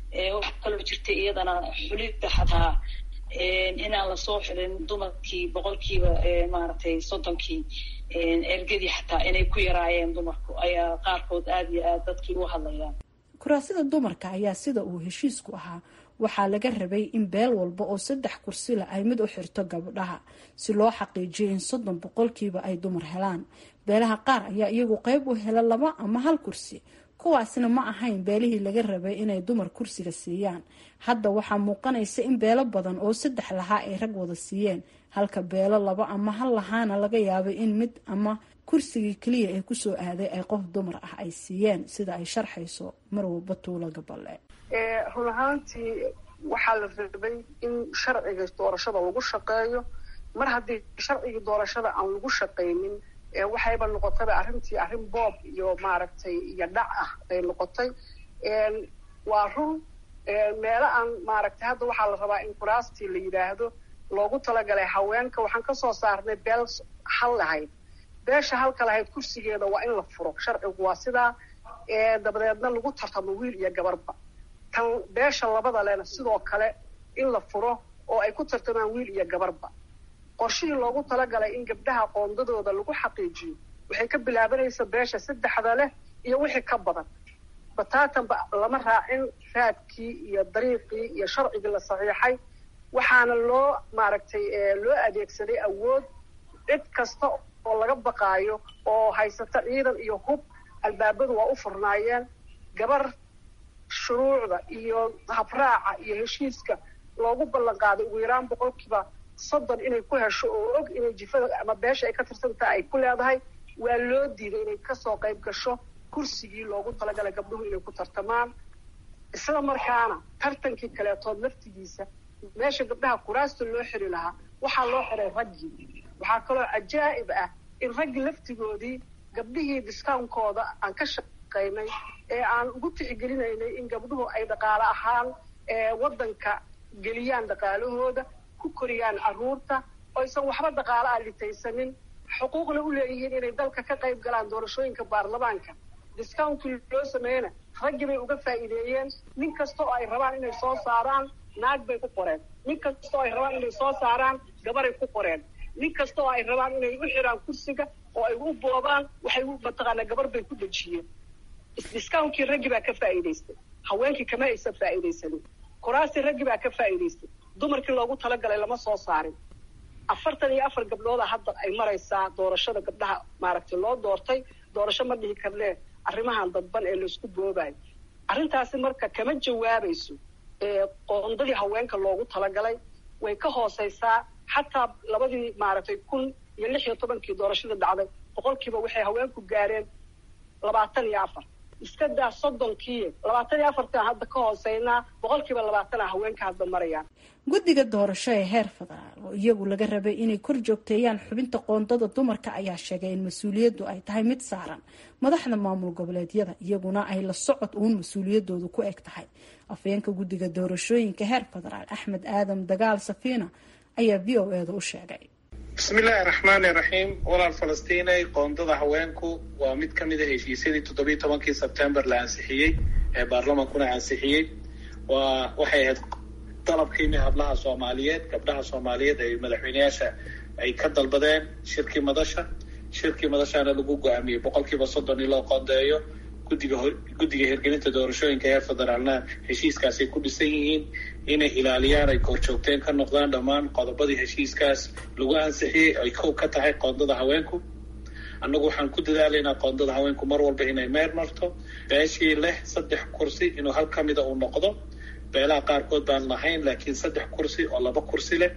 waxa kaloo jirta iyadana xulidda xataa inaan lasoo xulin dumarkii boqolkiiba maaragtay soddonkii ergadii xataa inay ku yaraayeen dumarku ayaa qaarkood aada iyo aad dadkii u hadlayaan kuraasida dumarka ayaa sida uu heshiisku ahaa waxaa laga rabay in beel walba oo saddex kursila ay mid u xirto gabdhaha si loo xaqiijiyo in soddon boqolkiiba ay dumar helaan beelaha qaar ayaa iyagu qeyb u hela laba ama hal kursi kuwaasna ma ahayn beelihii laga rabay inay dumar kursiga siiyaan hadda waxaa muuqanaysa in beelo badan oo saddex lahaa ay rag wada siiyeen halka beelo laba ama hal lahaana laga yaabay in mid ama kursigii keliya ee kusoo aaday ay qof dumar ah ay siiyeen sida ay sharxayso marwalba tuulo gaballe run ahaantii waxaa la rabay in sharciga doorashada lagu shaqeeyo mar haddii sharcigii doorashada aan lagu shaqaynin waxayba noqotayba arrintii arrin boob iyo maaragtay iyo dhac ah bay noqotay waa run meelo aan maaragtay hadda waxaa la rabaa in kuraastii la yidhaahdo loogu talagalay haweenka waxaan kasoo saarnay beel hal lahayd beesha halka lahayd kursigeeda waa in la furo sharcigu waa sidaa dabadeedna lagu tartamo wiil iyo gabarba tan beesha labada lena sidoo kale in la furo oo ay ku tartamaan wiil iyo gabarba qorshihii loogu talagalay in gabdhaha qoondadooda lagu xaqiijiyo waxay ka bilaabanaysa beesha saddexda leh iyo wixii ka badan bataatanba lama raacin raadkii iyo dariiqii iyo sharcigii la saxiixay waxaana loo maaragtay loo adeegsaday awood cid kasta oo laga baqaayo oo haysata ciidan iyo hub albaabadu waa u furnaayeen gabar shuruucda iyo habraaca iyo heshiiska loogu ballan qaaday ugu yaraan boqolkiiba soddon inay ku hesho oo og inay jifada ama beesha ay ka tirsantaha ay ku leedahay waa loo diiday inay kasoo qayb gasho kursigii loogu talagalay gabdhuhu inay ku tartamaan isla markaana tartankii kaleetood laftigiisa meesha gabdhaha kuraasta loo xiri lahaa waxaa loo xiray raggii waxaa kaloo cajaa'ib ah in raggii laftigoodii gabdhihii diskaankooda aan ka shaqaynay ee aan ugu tixgelinaynay in gabdhuhu ay dhaqaale ahaan waddanka geliyaan dhaqaalahooda ku koriyaan carruurta oysan waxba dhaqaale ah litaysanin xuquuqna u leeyihiin inay dalka ka qayb galaan doorashooyinka baarlamaanka discounkii loo sameeyena raggii bay uga faa'iideeyeen nin kasta oo ay rabaan inay soo saaraan naag bay ku qoreen nin kasta oo ay rabaan inay soo saaraan gabaray ku qoreen nin kasta oo ay rabaan inay u xiraan kursiga oo ay u boobaan waxay mataqaanaa gabar bay ku dejiyeen discounkii raggii baa ka faa'iidaystay haweenkii kama aysan faa'iidaysanin kuraastii raggii baa ka faa'iidaystay dumarkii loogu talagalay lama soo saarin afartan iyo afar gabdhooda hadda ay maraysaa doorashada gabdhaha maaragtay loo doortay doorasho ma dhihi karnee arrimahan dadban ee laysku boobayo arrintaasi marka kama jawaabayso qoondadii haweenka loogu talagalay way ka hooseysaa xataa labadii maaragtay kun iyo lix iyo tobankii doorashada dhacday boqolkiiba waxay haweenku gaareen labaatan iyo afar iska daa soddonkii labaatan iyo afartan hadda ka hooseynaa boqolkiiba labaatana haweenka hadda marayaan guddiga doorasho ee heer federaal oo iyagu laga rabay inay kor joogteeyaan xubinta qoondada dumarka ayaa sheegay in mas-uuliyaddu ay tahay mid saaran madaxda maamul goboleedyada iyaguna ay la socod uun mas-uuliyadoodu ku eg tahay afhayeenka guddiga doorashooyinka heer federaal axmed aadam dagaal safiina ayaa v o eeda u sheegay bismillaahi raxmaani raxiim walaal falastiinay qoondada haweenku waa mid ka mid a heshiisyadii toddobiyi tobankii sebtembar la ansixiyey ee baarlamankuna ansixiyey waa waxay ahayd dalabkiimi hablaha soomaaliyeed gabdhaha soomaaliyeed ay madaxweyneyaasha ay ka dalbadeen shirkii madasha shirkii madashaana lagu go-aamiyey boqolkiiba soddon in loo qoondeeyo guddiga guddiga hirgelinta doorashooyinka heer federaalna heshiiskaasay ku dhisan yihiin inay ilaaliyaan ay korjoogteen ka noqdaan dhammaan qodobadii heshiiskaas lagu ansixiyey ay kow ka tahay qoondada haweenku annagu waxaan ku dadaalaynaa qoondada haweenku mar walba inay meer marto beeshii leh saddex kursi inuu hal ka mida uu noqdo beelaha qaarkood baan lahayn laakiin saddex kursi oo laba kursi leh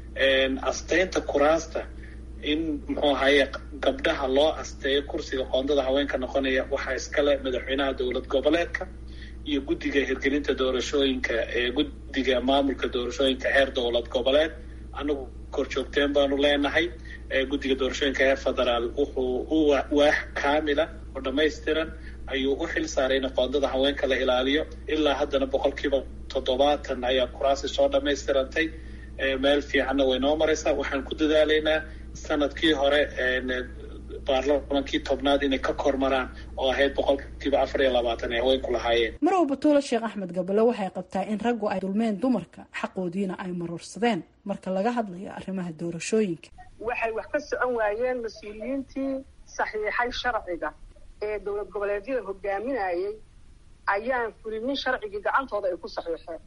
asteynta kuraasta in muxuu ahaye gabdhaha loo asteeyo kursiga qoondada haweenka noqonaya waxaa iskale madaxweynaha dowlad goboleedka iyo guddiga hirgelinta doorashooyinka ee guddiga maamulka doorashooyinka heer dowlad goboleed anagu korjoogteen baanu leenahay guddiga doorashooyinka heer federaal wuxuu u waax kaamila oo dhammaystiran ayuu u xil saaray in qoondada haweenka la ilaaliyo ilaa haddana boqolkiiba toddobaatan ayaa kuraasi soo dhammaystirantay meel fiicanna way noo maraysaa waxaan ku dadaalaynaa sanadkii hore baarlamankii tobnaad inay ka kormaraan oo ahayd boqolkiiba afar iyo labaatan ay haweenku lahaayeen marow batuule sheekh axmed gabale waxay qabtaa in raggu ay dulmeen dumarka xaqoodiina ay marorsadeen marka laga hadlayo arrimaha doorashooyinka waxay wax ka socon waayeen mas-uuliyiintii saxiixay sharciga ee dowlad goboleedyada hogaaminayay ayaan fulinin sharcigii gacantooda ay ku saxiixeen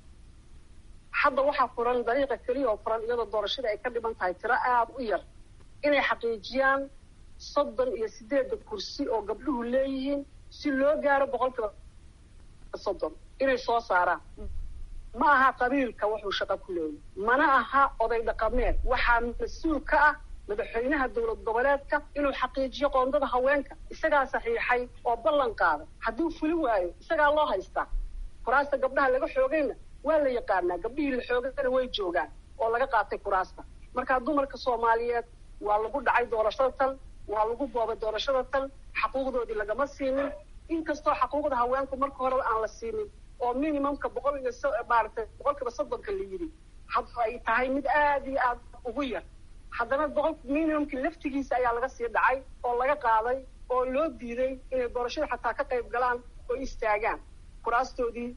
hadda waxaa furan dariiqa keliya oo furan iyadoo doorashada ay ka dhiman tahay tiro aada u yar inay xaqiijiyaan soddon iyo sideedda kursi oo gabdhuhu leeyihiin si loo gaaro boqolkiiba soddon inay soo saaraan ma aha qabiilka wuxuu shaqo ku leeyahy mana aha oday dhaqameed waxaa mas-uul ka ah madaxweynaha dowlad goboleedka inuu xaqiijiyo qoondada haweenka isagaa saxiixay oo ballan qaaday hadduu fuli waayo isagaa loo haystaa kuraasta gabdhaha laga xoogayna waa la yaqaanaa gabdhihii la xoogana way joogaan oo laga qaatay kuraasta markaa dumarka soomaaliyeed waa lagu dhacay doorashada tan waa lagu boobay doorashada tan xaquuqdoodii lagama siinin inkastoo xaquuqda haweenku marka horeba aan la siinin oo minimumka boqol iyo maaragtay boqolkiiba soddonka la yidhi hadda ay tahay mid aada iyo aada ugu yar haddana boqol minimumki laftigiisa ayaa laga sii dhacay oo laga qaaday oo loo diiday inay doorashada xataa ka qayb galaan oo istaagaan kuraastoodii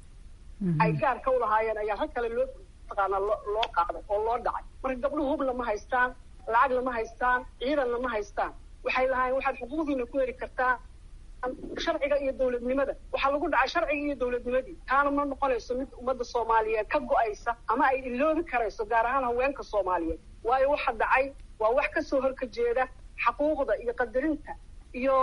ay gaarka u lahaayeen ayaa rag kale loo taqaanaa loo qaaday oo loo dhacay marka gabdhuhu hub lama haystaan lacag lama haystaan ciidan lama haystaan waxay lahaayeen waxaad xuquuqdiina ku heli kartaa sharciga iyo dowladnimada waxaa lagu dhacay sharciga iyo dowladnimadii taana ma noqonayso mid ummadda soomaaliyeed ka go-aysa ama ay iloobi karayso gaar ahaan haweenka soomaaliyeed waayo waxa dhacay waa wax kasoo horka jeeda xaquuqda iyo qadarinta iyo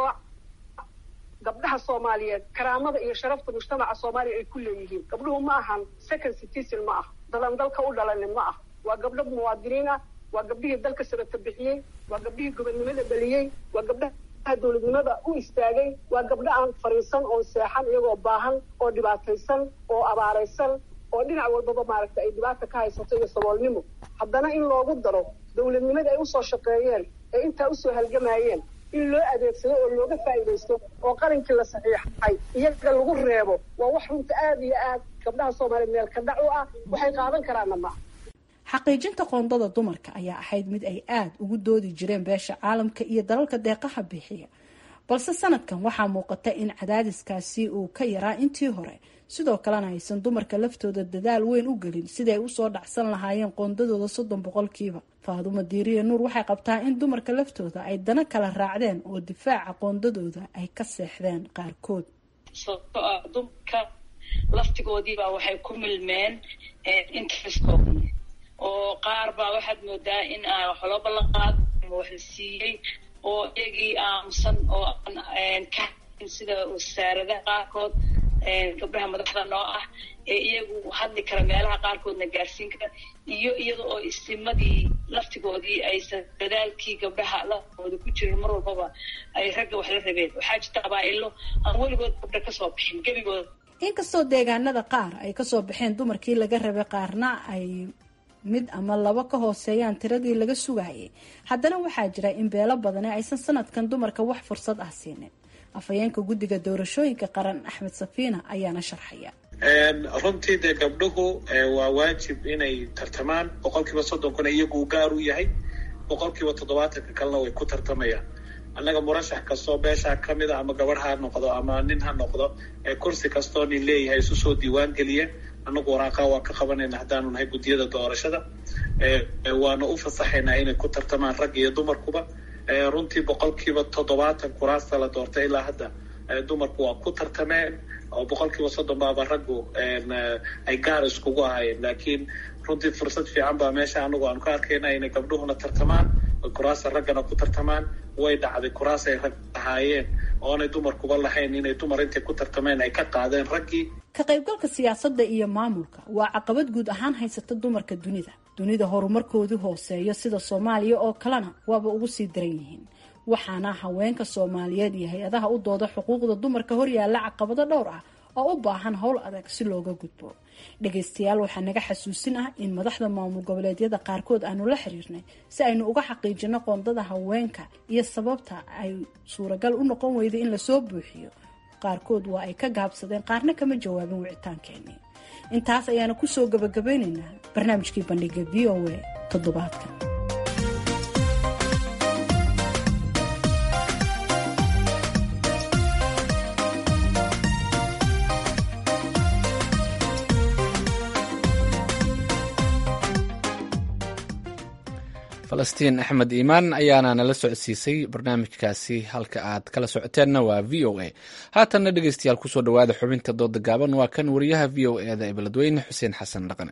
gabdhaha soomaaliyeed karaamada iyo sharafta mujtamaca soomaaliya ay ku leeyihiin gabdhuhu ma ahan second citizen ma ah dadan dalka u dhalanin ma ah waa gabdho muwaadiniin ah waa gabdhihii dalka sabata bixiyey waa gabdhihii gobonnimada dhaliyey waa gabdhaha dowladnimada u istaagay waa gabdho aan fariisan oo seexan iyagoo baahan oo dhibaataysan oo abaaraysan oo dhinac walbaba maaragtay ay dhibaata ka haysato iyo saboolnimo haddana in loogu daro dowladnimadii ay usoo shaqeeyeen ee intaa usoo halgamayeen in loo adeegsado oo looga faa'iidaysto oo qalinkii la saxiixay iyaga lagu reebo waa wax runta aada iyo aad gabdhaha soomaaliya meel ka dhac u ah waxay qaadan karaanna ma xaqiijinta qoondada dumarka ayaa ahayd mid ay aada ugu doodi jireen beesha caalamka iyo dalalka deeqaha bixiya balse sanadkan waxaa muuqata in cadaadiskaasi uu ka yaraa intii hore sidoo kalena aysan dumarka laftooda dadaal weyn u gelin sidii ay usoo dhacsan lahaayeen qoondadooda soddon boqolkiiba faadumo diiriya nuur waxay qabtaa in dumarka laftooda ay dana kala raacdeen oo difaaca qoondadooda ay ka seexdeen qaarkood sababto ah dumarka laftigoodiibaa waxay ku milmeen interestkoodii oo qaar baa waxaad moodaa in aan wax loo ballan qaado ama wax la siiyey oo iyagii aamusan oo aan ka sida wasaaradaha qaarkood gabdhaha madaxda noo ah ee iyagu hadli kara meelaha qaarkoodna gaarsiin kara iyo iyada oo istimadii laftigoodii aysan dadaalkii gabdhaha lafooda ku jirin mar walbaba ay ragga wax la rabeen waxaa jirta qabaa-ilo aan weligood gabdha kasoo bixin gebigooda inkastoo deegaanada qaar ay kasoo baxeen dumarkii laga rabay qaarna ay mid ama laba ka hooseeyaan tiradii laga sugayay haddana waxaa jira in beelo badani aysan sanadkan dumarka wax fursad ah siinin afhayeenka guddiga doorashooyinka qaran axmed safiina ayaana sharxaya runtii dee gabdhuhu waa waajib inay tartamaan boqolkiiba soddonkuna iyagu gaar u yahay boqolkiiba toddobaatanka kalena way ku tartamayaan annaga murashax kastoo beeshaa ka mid a ama gabadh ha noqdo ama nin ha noqdo kursi kastoo nin leeyahay isu soo diiwaan geliyeen annagu waraaqaa waa ka qabanayna haddaanu nahay guddiyada doorashada waana u fasaxaynaa inay ku tartamaan rag iyo dumarkuba runtii boqolkiiba toddobaatan kuraasta la doortay ilaa hadda dumarku waa ku tartameen oo boqolkiiba soddon baaba raggu ay gaar iskugu ahaayeen laakiin runtii fursad fiican baa meesha anagu aanu ka arkayna inay gabdhuhuna tartamaan kuraasta raggana ku tartamaan way dhacday kuraas ay rag ahaayeen oonay dumarkuba lahayn inay dumar intay ku tartameen ay ka qaadeen raggii ka qaybgalka siyaasadda iyo maamulka waa caqabad guud ahaan haysata dumarka dunida dunida horumarkoodii hooseeyo sida soomaaliya oo kalena waaba ugu sii daran yihiin waxaana haweenka soomaaliyeed iyo hay-adaha u dooda xuquuqda dumarka horyaalla caqabado dhowr ah oo u baahan howl adag si looga gudbo dhagaystayaal waxaa naga xasuusin ah in madaxda maamul goboleedyada qaarkood aanu la xiriirnay si aynu uga xaqiijino qoondada haweenka iyo sababta ay suuragal u noqon weyday in lasoo buuxiyo qaarkood waa ay ka gaabsadeen qaarna kama jawaabin wicitaankeenii intaas ayaana kusoo gabagabeynaynaa barnaamijkii bandhiga v o a toddobaadkan falastiin axmed iimaan ayaana nala socodsiisay barnaamijkaasi halka aad kala socoteenna waa v o a haatanna dhegeystayaal kusoo dhowaada xubinta dooda gaaban waa kan wariyaha v o e da ee beledweyne xuseen xasan dhaqane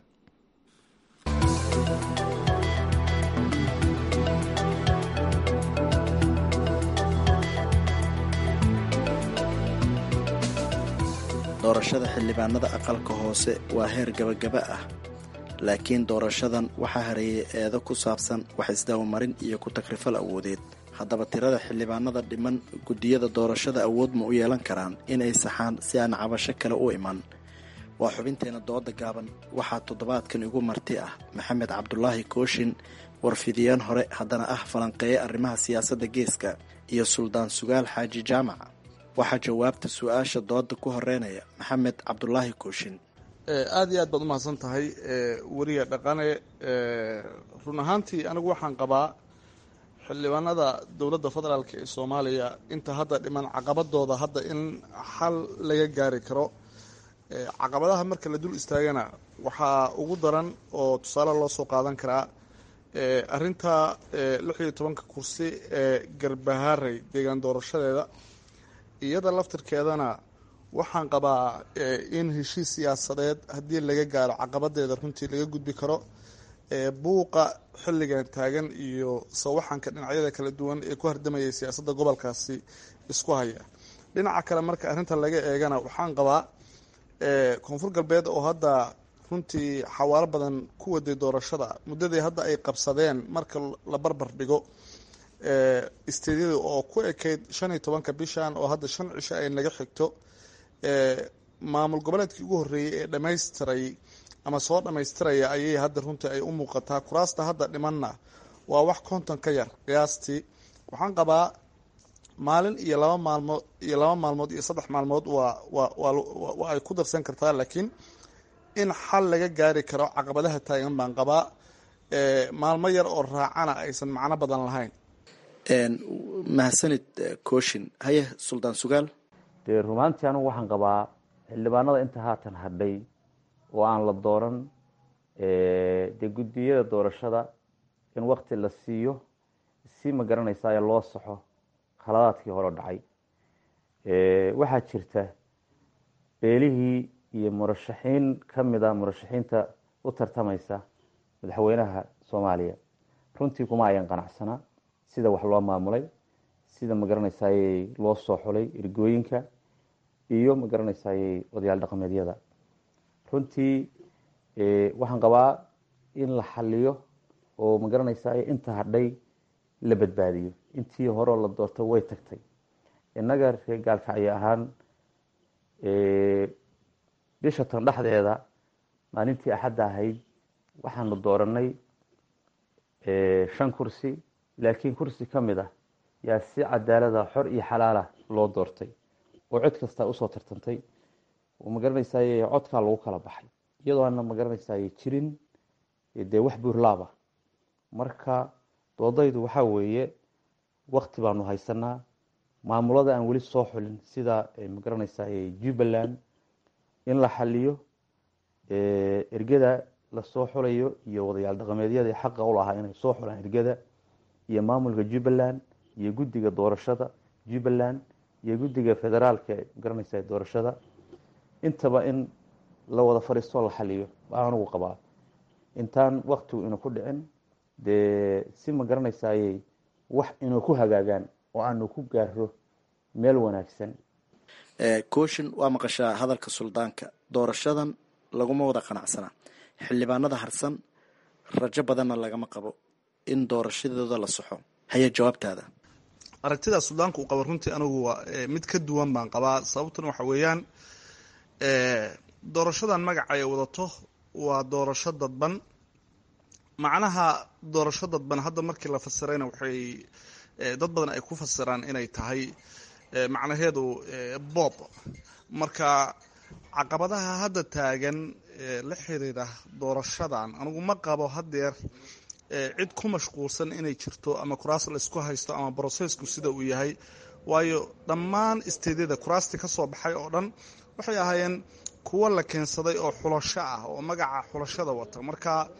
doorashada xildhibaanada aqalka hoose waa heer gabagaba ah laakiin doorashadan waxaa hareeyay eedo ku saabsan wax isdabamarin iyo ku takrifal awoodeed haddaba tirada xildhibaanada dhiman guddiyada doorashada awood ma u yeelan karaan inay saxaan si aan cabasho kale u iman waa xubinteena dooda gaaban waxaa toddobaadkan igu marti ah maxamed cabdulaahi kooshin warfidiyeen hore haddana ah falanqeeye arrimaha siyaasadda geeska iyo suldaan sugaal xaaji jaamac waxaa jawaabta su-aasha dooda ku horeynaya maxamed cabdulaahi kooshin aada iyo aad baad umahadsan tahay weriga dhaqane run ahaantii anigu waxaan qabaa xildhibaanada dowladda federaalk ee soomaaliya inta hadda dhiman caqabadooda hadda in xal laga gaari karo caqabadaha marka la dul istaagana waxaa ugu daran oo tusaale loo soo qaadan karaa arinta lix iyo tobanka kursi ee garbahaarey deegaan doorashadeeda iyada laftirkeedana waxaan qabaa in heshiis siyaasadeed haddii laga gaaro caqabadeeda runtii laga gudbi karo buuqa xilligan taagan iyo sawaxanka dhinacyada kala duwan ee ku hardamayay siyaasadda gobolkaasi isku haya dhinaca kale marka arrinta laga eegana waxaan qabaa koonfur galbeed oo hadda runtii xawaalo badan ku waday doorashada muddadii hadda ay qabsadeen marka la barbar dhigo isteedyada oo ku ekayd shan iyo tobanka bishan oo hadda shan cisho ay naga xigto maamul goboleedkii ugu horreeyey ee dhamaystiray ama soo dhammaystiraya ayay hadda runtii ay u muuqataa kuraasta hadda dhimanna waa wax konton ka yar qiyaastii waxaan qabaa maalin iyo laba maalmood iyo laba maalmood iyo saddex maalmood waa waa waa ay ku darsan kartaa laakiin in xal laga gaari karo caqabadaha taagan baan qabaa maalmo yar oo raacana aysan macno badan lahayn mahadsanid kooshin haye suldaan sugaal dee rumaantii anigu waxaan qabaa xildhibaanada inta haatan hadhay oo aan la dooran dee guddiyada doorashada in wakti la siiyo si ma garanaysaa ee loo saxo khaladaadkii hore dhacay waxaa jirta beelihii iyo murashaxiin ka mid a murashaxiinta u tartamaysa madaxweynaha soomaaliya runtii kuma ayan qanacsanaa sida wax loo maamulay sida ma garanaysaaye loo soo xulay ergooyinka iyo ma garanaysaayey odayaal dhaqameedyada runtii waxaan qabaa in la xaliyo oo ma garanaysaay inta hadhay la badbaadiyo intii horeo la doortay way tagtay innaga reer gaalkacyo ahaan bisha tan dhexdeeda maalintii axadda ahayd waxaanu dooranay shan kursi laakiin kursi ka mid ah yaa si cadaalada xor iyo xalaala loo doortay oo cod kastaa usoo tartantay oo ma garanaysaay codkaa lagu kala baxay iyadoo aana ma garanaysaay jirin dee wax buurlaaba marka doodaydu waxaa weeye wakti baanu haysanaa maamulada aan weli soo xulin sida ma garanaysaay jubbaland in la xaliyo ergada lasoo xulayo iyo wadayaal dhaqameedyada xaqa u lahaa inay soo xulaan ergada iyo maamulka jubbaland iyo guddiga doorashada jubbaland iyo guddiga federaalka magaranaysa doorashada intaba in la wada fadhiistoo la xaliyo baa anugu qabaa intaan waktigu ina ku dhicin dee si ma garanaysayey wax inuu ku hagaagaan oo aanu ku gaaro meel wanaagsan kooshin waa maqashaa hadalka suldaanka doorashadan laguma wada qanacsana xildhibaanada harsan rajo badanna lagama qabo in doorashadooda la saxo haya jawaabtaada aragtida suldaanka uu qabo runtii anigu waa mid ka duwan baan qabaa sababtuna waxa weeyaan doorashadan magaca ay wadato waa doorasho dadban macnaha doorasho dadban hadda markii la fasirayna waxay dad badan ay ku fasiraan inay tahay macnaheedu bob marka caqabadaha hadda taagan la xiriira doorashadan anigu ma qabo hadeer cid ku mashquulsan inay jirto ama kuraas laysku haysto ama brosesku sida uu yahay waayo dhammaan isteedyada kuraastii ka soo baxay oo dhan waxay ahaayeen kuwo la keensaday oo xulasho ah oo magaca xulashada wata marka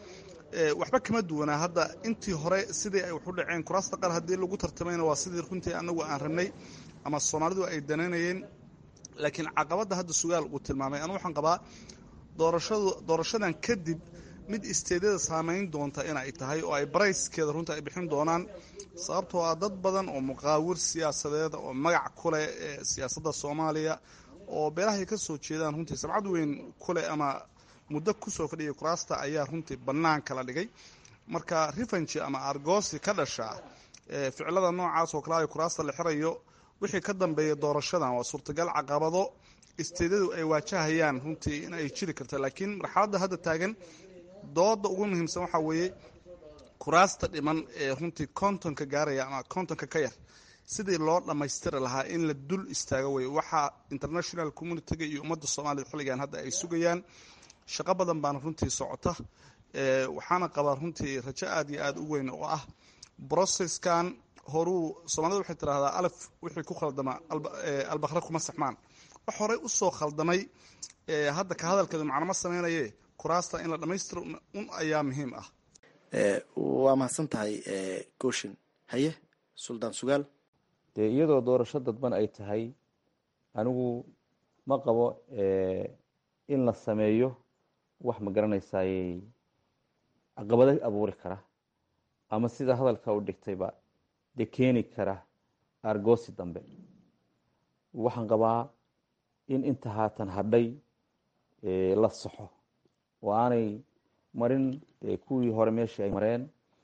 waxba kama duwanaa hadda intii hore sidii ay wax u dhaceen kuraasta qaar haddii lagu tartamayna waa sidii runtii anagu aan rabnay ama soomaalidu ay danaynayeen laakiin caqabadda hadda sugaal uu tilmaamay anu waxaan qabaa doorashadu doorashadan kadib mid isteedyada saamayn doonta inay tahay oo ay barayskeeda runta ay bixin doonaan sababtoo ah dad badan oo muqaawir siyaasadeed oo magac ku leh ee siyaasadda soomaaliya oo beelahay ka soo jeedaan runtii sabcad weyn ku leh ama muddo kusoo fadhiyay kuraasta ayaa runtii bannaanka la dhigay marka rifanji ama argoosi ka dhasha ficilada noocaas oo kale ay kuraasta la xirayo wixii ka dambeeya doorashadan waa suurtagal caqabado isteedyadu ay waajahayaan runtii in ay jiri karta laakiin marxaladda hadda taagan dooda ugu muhiimsan waxaa weeye kuraasta dhiman ee runtii kontonka gaaraya ama kontonka ka yar sidii loo dhammaystiri lahaa in la dul istaago wey waxaa international communitiga iyo ummadda soomaaliyed xilligan hadda ay sugayaan shaqo badan baana runtii socota waxaana qabaa runtii rajo aad iyo aad u weyn oo ah brocesskan horuu soomaalida waxay tidhahdaa alaf wixii ku khaldama albakre kuma saxmaan wax horey usoo khaldamay hadda ka hadalkeedu macnama sameynaye kuraasta in la dhammaystiro un ayaa muhiim ah waa mahadsan tahay gooshin haye suldaan sugaal dee iyadoo doorasho dadban ay tahay anigu ma qabo in la sameeyo wax ma garanaysayey caqabado abuuri kara ama sida hadalka u dhigtayba dee keeni kara argoosi dambe waxaan qabaa in inta haatan hadhay la saxo oo aanay marin kuwii hore meeshii ay mareen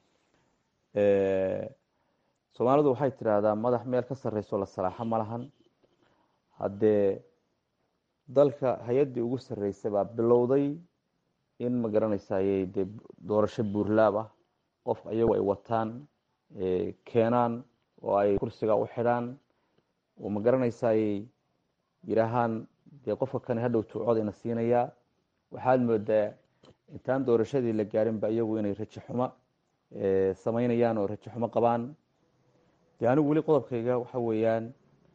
soomaalidu waxay tidhaahdaa madax meel ka sarreyso la salaaxo ma lahan haddee dalka hay-addii ugu sarreysay baa bilowday in ma garanaysayey dee doorasho buurlaab ah qof iyagu ay wataan keenaan oo ay kursiga u xidhaan oo ma garanaysayey yidhaahaan dee qofka kane hadhow tuucooda ina siinayaa waxaad moodaa intaan doorashadii la gaarinba iyagu inay rajo xumo samaynayaan oo rajo xumo qabaan dee anigu weli qodobkayga waxa weeyaan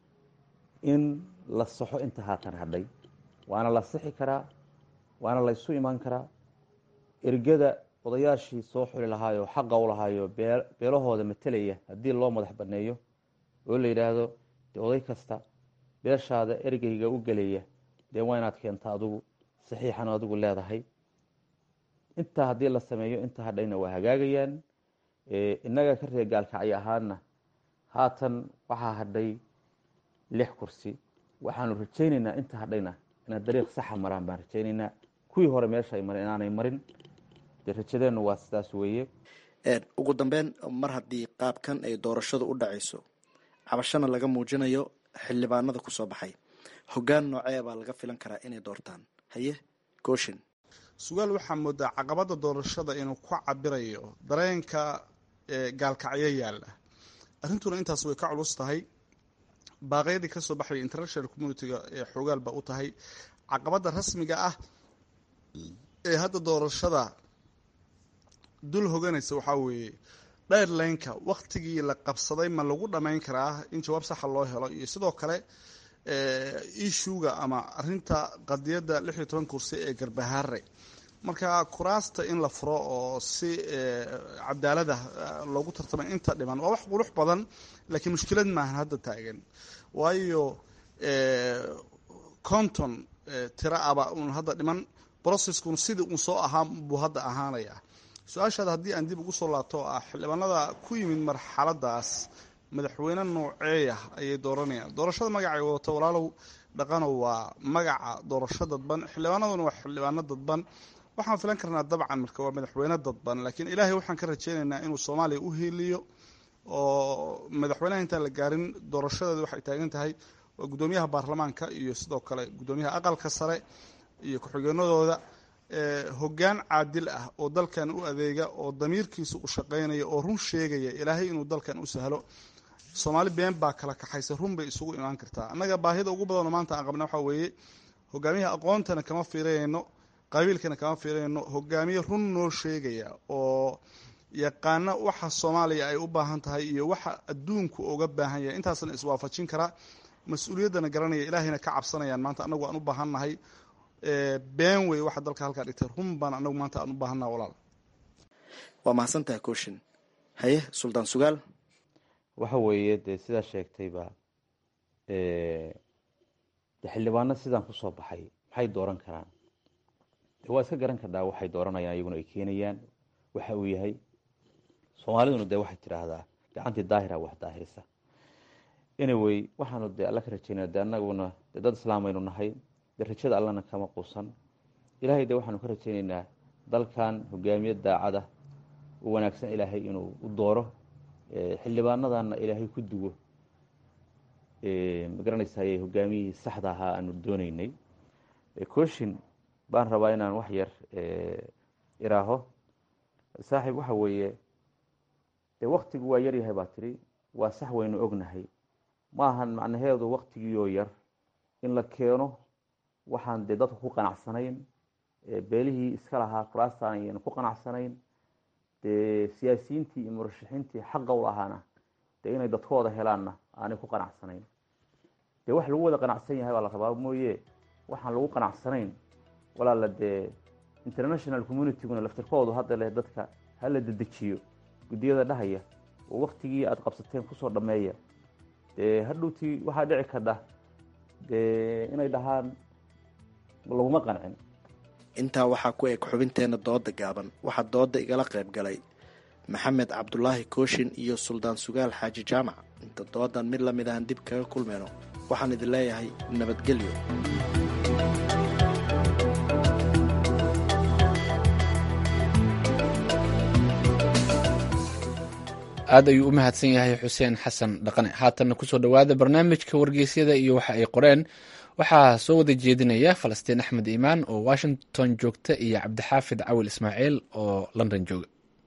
in la saxo inta haatan hadhay waana la sixi karaa waana la ysu imaan karaa ergada odayaashii soo xuli lahaayoo xaqa u lahaayo beelahooda matelaya haddii loo madax baneeyo oo la yidhaahdo dee oday kasta beeshaada ergeyga u gelaya dee waa inaad keenta adigu saxiixan adigu leedahay intaa haddii la sameeyo inta hadhayna waa hagaagayaan innaga ka reer gaalkacyo ahaana haatan waxaa hadhay lix kursi waxaanu rajaynaynaa inta hadhayna inaad dariiq saxa maraan baan rajaynaynaa kuwii hore meesha ay mareen inaanay marin dee rajadeennu waa sidaas weeye ugu dambeyn mar haddii qaabkan ay doorashadu u dhacayso cabashana laga muujinayo xildhibaanada kusoo baxay hoggaan noocee baa laga filan karaa inay doortaan haye gooshin sugaal waxaa moodaa caqabada doorashada inuu ku cabirayo dareenka gaalkacyo yaalla arrintuna intaas way ka culus tahay baaqyadii kasoo baxaya international communitiga ee xoogaal ba u tahay caqabada rasmiga ah ee hadda doorashada dul hoganaysa waxaa weeye dheerlaynka waktigii la qabsaday ma lagu dhammayn karaa in jawaab saxa loo helo iyo sidoo kale ishuga ama arinta qadiyadda lix iyo toban kursi ee garbahaare marka kuraasta in la furo oo si cadaalada loogu tartamay inta dhiman waa wax qulux badan laakiin mushkilad maahan hadda taagan waayo conton tira aba uun hadda dhiman broceskun sidii uun soo ahaa buu hadda ahaanaya su-aashaada haddii aan dib ugu soo laabto ah xildhibaanada ku yimid marxaladaas madaxweyne nooceeya ayay dooranayaan doorashada magacay wadato walaalow dhaqanow waa magaca doorasho dadban xildhibaanaduna waa xildhibaano dadban waxaan filan karnaa dabcan marka waa madaxweyne dadban laakiin ilaahay waxaan ka rajeynaynaa inuu soomaaliya u hiiliyo oo madaxweynaha intaan la gaarin doorashadeeda waxay taagan tahay waa guddoomiyaha baarlamaanka iyo sidoo kale guddoomiyaha aqalka sare iyo ku-xigeenadooda hoggaan caadil ah oo dalkan u adeega oo damiirkiisa u shaqeynaya oo run sheegaya ilaahay inuu dalkan u sahlo soomaali been baa kala kaxaysa run bay isugu imaan kartaa annaga baahida ugu badanoo maanta aan qabna waxaa weeye hogaamiyaha aqoontana kama fiirayno qabiilkana kama fiirayno hogaamiye run noo sheegaya oo yaqaana waxa soomaaliya ay u baahan tahay iyo waxa adduunku uga baahan yahay intaasna iswaafajin karaa mas-uuliyaddana garanaya ilaahayna ka cabsanayaan maanta anagu aan u baahannahay been wey waxa dalka halkaa dhigtay run baan anagu maanta aan u baahannaha walaal waa mahadsantahay kooshin haye suldaan sugaal waxa weeye dee sidaa sheegtayba de xildhibaano sidaan kusoo baxay maxay dooran karaan de waa iska garan kardhaa waxay dooranayaan iyaguna ay keenayaan waxa uu yahay soomaaliduna dee waxay tidhaahdaa gacantii daahira wax daahirisa anyway waxaanu dee alla ka rajeynaa de anaguna dee dad islaamaynu nahay dee rajada allana kama quusan ilaahay de waxaanu ka rajeyneynaa dalkan hogaamiye daacada u wanaagsan ilaahay inuu u dooro xildhibaanadana ilaahay ku duwo magaranaysaay hogaamiyihii saxda ahaa aanu dooneynay cooshin baan rabaa inaan wax yar iraaho saaxiib waxa weeye dee waktigu waa yar yahay baa tiri waa sax waynu ognahay ma ahan macnaheedu waktigiioo yar in la keeno waxaan dee dadku ku qanacsanayn beelihii iska lahaa kuraastaan ayaynu ku qanacsanayn dee siyaasiyiintii iyo murashaxiintii xaqa u lahaana dee inay dadkooda helaanna aanay ku qanacsanayn dee wax lagu wada qanacsan yahay baa la rabaa mooye waxaan lagu qanacsanayn walaala dee international communityguna laftirkoodu hadda leh dadka hala dedejiyo guddiyada dhahaya oo waktigii aada qabsateen kusoo dhameeya dee hadhowtii waxaa dhici kardha dee inay dhahaan laguma qancin intaa waxaa ku eg xubinteena dooda gaaban waxaa dooda igala qayb galay maxamed cabdulaahi kooshin iyo suldaan sugaal xaaji jaamac inta doodan mid lamid ahan dib kaga kulmayno waxaan idin leeyahay nabadgelyo aad ayuu u mahadsan yahay xuseen xasan dhaqane haatanna kusoo dhowaada barnaamijka wargeysyada iyo waxa ay qoreen waxaa soo wada jeedinaya falastiin axmed iimaan oo washington joogta iyo cabdixaafid cawil ismaaciil oo london jooga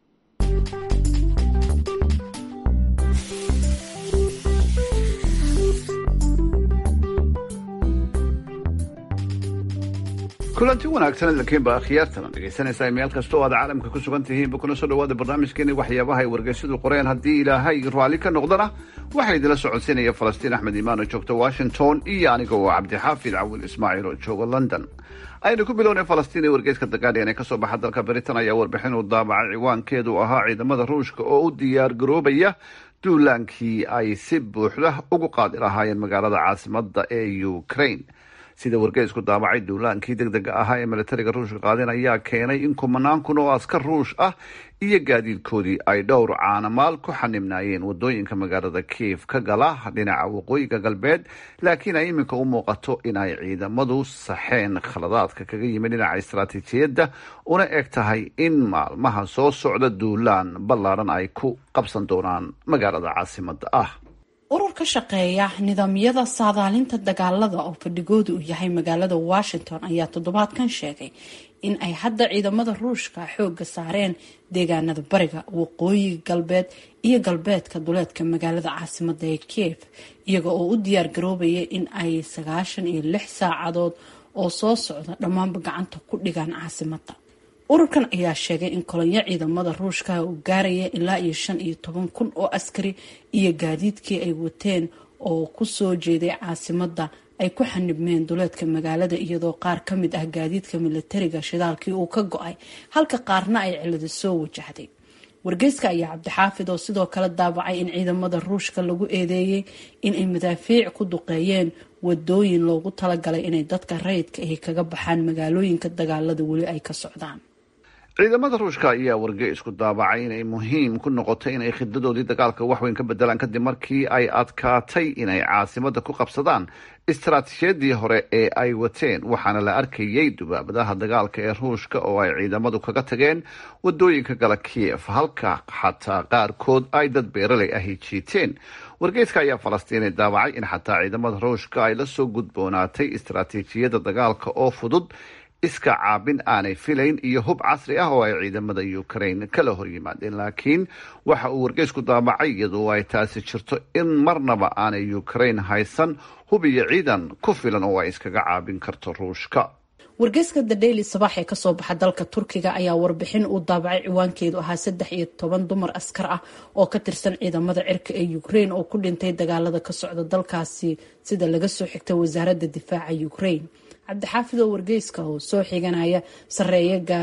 kulanti wanaagsan idinkiinba akhyaartana dhegaysanaysaa meel kasta oo aad caalamka ku sugan tihiinba kuna soo dhawaada barnaamijkeeni waxyaabaha ay wargeysyadu qoreen haddii ilaahay raalli ka noqdana waxaa idinla socodsiinaya falastiin axmed iimaan oo joogta washington iyo aniga oo cabdixaafid cawil ismaaciil oo jooga london aynu ku bilownay falastiin ee wargeyska the guardian ee kasoo baxa dalka britain ayaa warbixin uu daabacay ciwaankeedu ahaa ciidamada ruushka oo u diyaar garoobaya duulaankii ay si buuxda ugu qaadi lahaayeen magaalada caasimada ee ukraine sida wargeysku daabacay duulaankii deg dega ahaa ee militariga ruushka qaadeen ayaa keenay in kumanaan kun oo askar ruush ah iyo gaadiidkoodii ay dhowr caanamaal ku xanibnaayeen wadooyinka magaalada kiif ka gala dhinaca waqooyiga galbeed laakiin ay iminka u muuqato in ay ciidamadu saxeen khaladaadka kaga yimid dhinaca istaraatiijiyadda una eg tahay in maalmaha soo socda duulaan ballaaran ay ku qabsan doonaan magaalada caasimada ah urur ka shaqeeya nidaamyada saadaalinta dagaalada oo fadhigooda uu yahay magaalada washington ayaa toddobaadkan sheegay in ay hadda ciidamada ruushka xooga saareen deegaanada bariga waqooyi galbeed iyo galbeedka duleedka magaalada caasimada ee kiev iyaga oo u diyaar garoobaya in ay sagaashan iyo lix saacadood oo soo socda dhammaanba gacanta ku dhigaan caasimada ururkan ayaa sheegay in kolonyo ciidamada ruushka uu gaaraya ilaa iyo shan iyo toban kun oo askari iyo gaadiidkii ay wateen oo kusoo jeeday caasimada ay ku xanibmeen duleedka magaalada iyadoo qaar ka mid ah gaadiidka militariga shidaalkii uu ka go-ay halka qaarna ay cilada soo wajahday wargeyska ayaa cabdixaafid oo sidoo kale daabacay in ciidamada ruushka lagu eedeeyey inay madaafiic ku duqeeyeen wadooyin loogu talagalay inay dadka rayidka ahi kaga baxaan magaalooyinka dagaalada weli ay ka socdaan ciidamada ruushka ayaa wargeysku daabacay inay muhiim ku noqotay inay khidadoodii dagaalka waxweyn ka bedelaan kadib markii ay adkaatay inay caasimada ku qabsadaan istaraatiijiyadii hore ee ay wateen waxaana la arkayay dubaabadaha dagaalka ee ruushka oo ay ciidamadu kaga tageen wadooyinka gala kiev halka xataa qaarkood ay dad beeraley ahi jiiteen wargeyska ayaa falastiinay daabacay in xataa ciidamada ruushka ay la soo gudboonaatay istaraatiijiyada dagaalka oo fudud iska caabin aanay filayn iyo hub casri ah oo ay ciidamada ukraine kala hor yimaadeen laakiin waxa uu wargeysku daabacay iyadoo ay taasi jirto in marnaba aanay ukraine haysan hub iyo ciidan ku filan oo ay iskaga caabin karto ruushka wargeyska the daily sabax ee kasoo baxa dalka turkiga ayaa warbixin uu daabacay ciwaankeedu ahaa saddex iyo toban dumar askar ah oo ka tirsan ciidamada cirka ee ukraine oo ku dhintay dagaalada ka socda dalkaasi sida laga soo xigta wasaaradda difaaca ukraine cabdixaafid oo wargeyska oo soo xiganaya sareeya gaas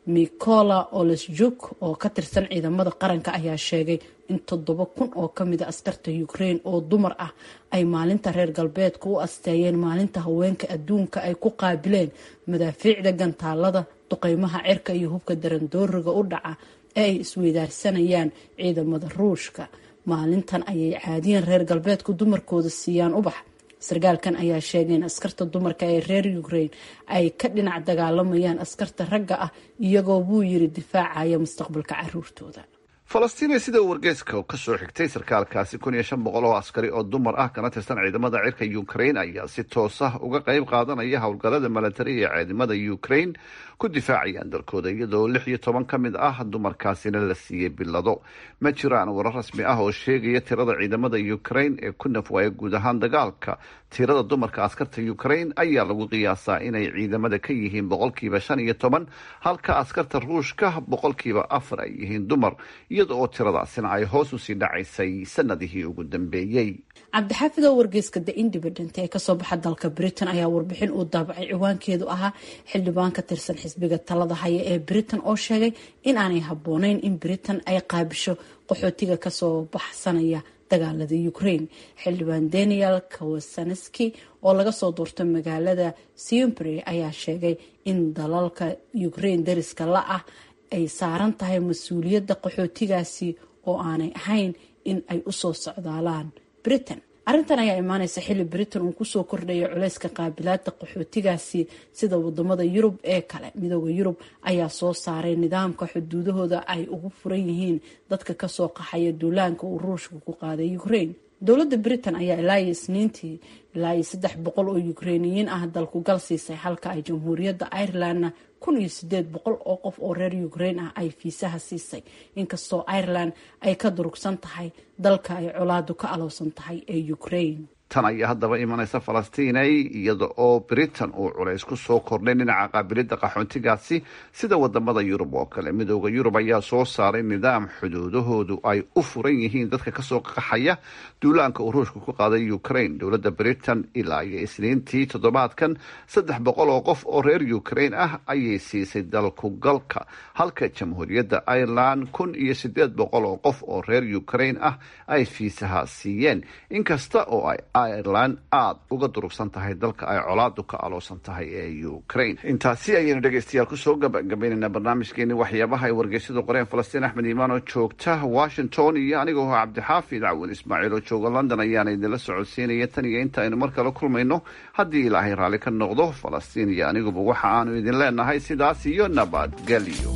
mikola olesjuk oo ka tirsan ciidamada qaranka ayaa sheegay in toddoba kun oo kamida askarta ukraine oo dumar ah ay maalinta reer galbeedka u asteeyeen maalinta haweenka adduunka ay ku qaabileen madaafiicda gantaalada duqeymaha cirka iyo hubka darandooriga u dhaca ee ay isweydaarsanayaan ciidamada ruushka maalintan ayay caadiyan reer galbeedku dumarkooda siiyaan ubax sarkaalkan ayaa sheegay in askarta dumarka ee reer ukraine ay ka dhinac dagaalamayaan askarta ragga ah iyagoo buu yiri difaacaya mustaqbalka caruurtooda falastiiniya sida uu wargeyska ka soo xigtay sarkaalkaasi kun iyo shan boqol oo askari oo dumar ah kana tirsan ciidamada cirka ukraine ayaa si toos ah uga qayb qaadanaya howlgallada milatari ee ciidamada ukraine ku difaacayaan dalkooda iyadoo lix iyo toban ka mid ah dumarkaasina la siiyey bilado ma jiraan warar rasmi ah oo sheegaya tirada ciidamada ukraine ee ku nafwaaya guud ahaan dagaalka tirada dumarka askarta ukraine ayaa lagu qiyaasaa inay ciidamada ka yihiin boqolkiiba shan iyo toban halka askarta ruushka boqolkiiba afar ay yihiin dumar iyada oo tiradaasina ay hoos usii dhacaysay sanadihii ugu dambeeyey cabdixaafid oo wargeyska the independent ee kasoo baxa dalka britain ayaa warbixin uu daabacay ciwaankeedu ahaa xildhibaan ka tirsan xisbiga talada haya ee britain oo sheegay in aanay habbooneyn in britain ay qaabisho qaxootiga kasoo baxsanaya dagaalada ukraine xildhibaan daniel kawasaneski oo laga soo doortay magaalada siumbury ayaa sheegay in dalalka ukraine dariska la ah ay saaran tahay mas-uuliyadda qaxootigaasi oo aanay ahayn in ay usoo socdaalaan britain arrintan ayaa imaaneysa xilli britain uu kusoo kordhaya culeyska qaabilaada qaxootigaasi sida wadamada yurub ee kale midooda yurub ayaa soo saaray nidaamka xuduudahooda ay ugu furan yihiin dadka kasoo qaxaya duulaanka uu ruushka ku qaaday ukraine dowladda britain ayaa ilaa iyo isniintii ilaa iyo saddex boqol oo ukrainiyiin ah dalku gal siisay halka ay jamhuuriyadda irelandna kun iyo sideed boqol oo qof oo reer ukraine ah ay fiisaha siisay inkastoo ireland ay ka durugsan tahay dalka ay colaadu ka alowsan tahay ee ukraine tan ayaa haddaba imanaysa falastiinay iyada oo britain uu culays ku soo kordhay dhinaca qaabilidda qaxoontigaasi sida wadamada yurub oo kale midooda yurub ayaa soo saaray nidaam xuduudahoodu ay u furan yihiin dadka kasoo qaxaya duulaanka uu ruushka ku qaaday ukraine dowladda britain ilaa iyo isniintii toddobaadkan saddex boqol oo qof oo reer ukraine ah ayay siisay dalku galka halka jamhuuriyadda ireland kun iyo sideed boqol oo qof oo reer ukraine ah ay fiisaha siiyeen inkasta oo ay ireland aada uga durugsan tahay dalka ay colaadu ka aloosan tahay ee ukraine intaasi ayaynu dhegeystayaal kusoo gabagabaynaynaa barnaamijkeeni waxyaabaha ay wargeysyadu qoreen falastiin axmed iimaan oo joogta washington iyo anigoo cabdixaafid cawin ismaaciil oo jooga london ayaana idinla socodsiinaya tan iyo inta aynu mar kale kulmayno haddii ilaahay raalli ka noqdo falastiin iyo aniguba waxa aanu idin leenahay sidaas iyo nabadgelyo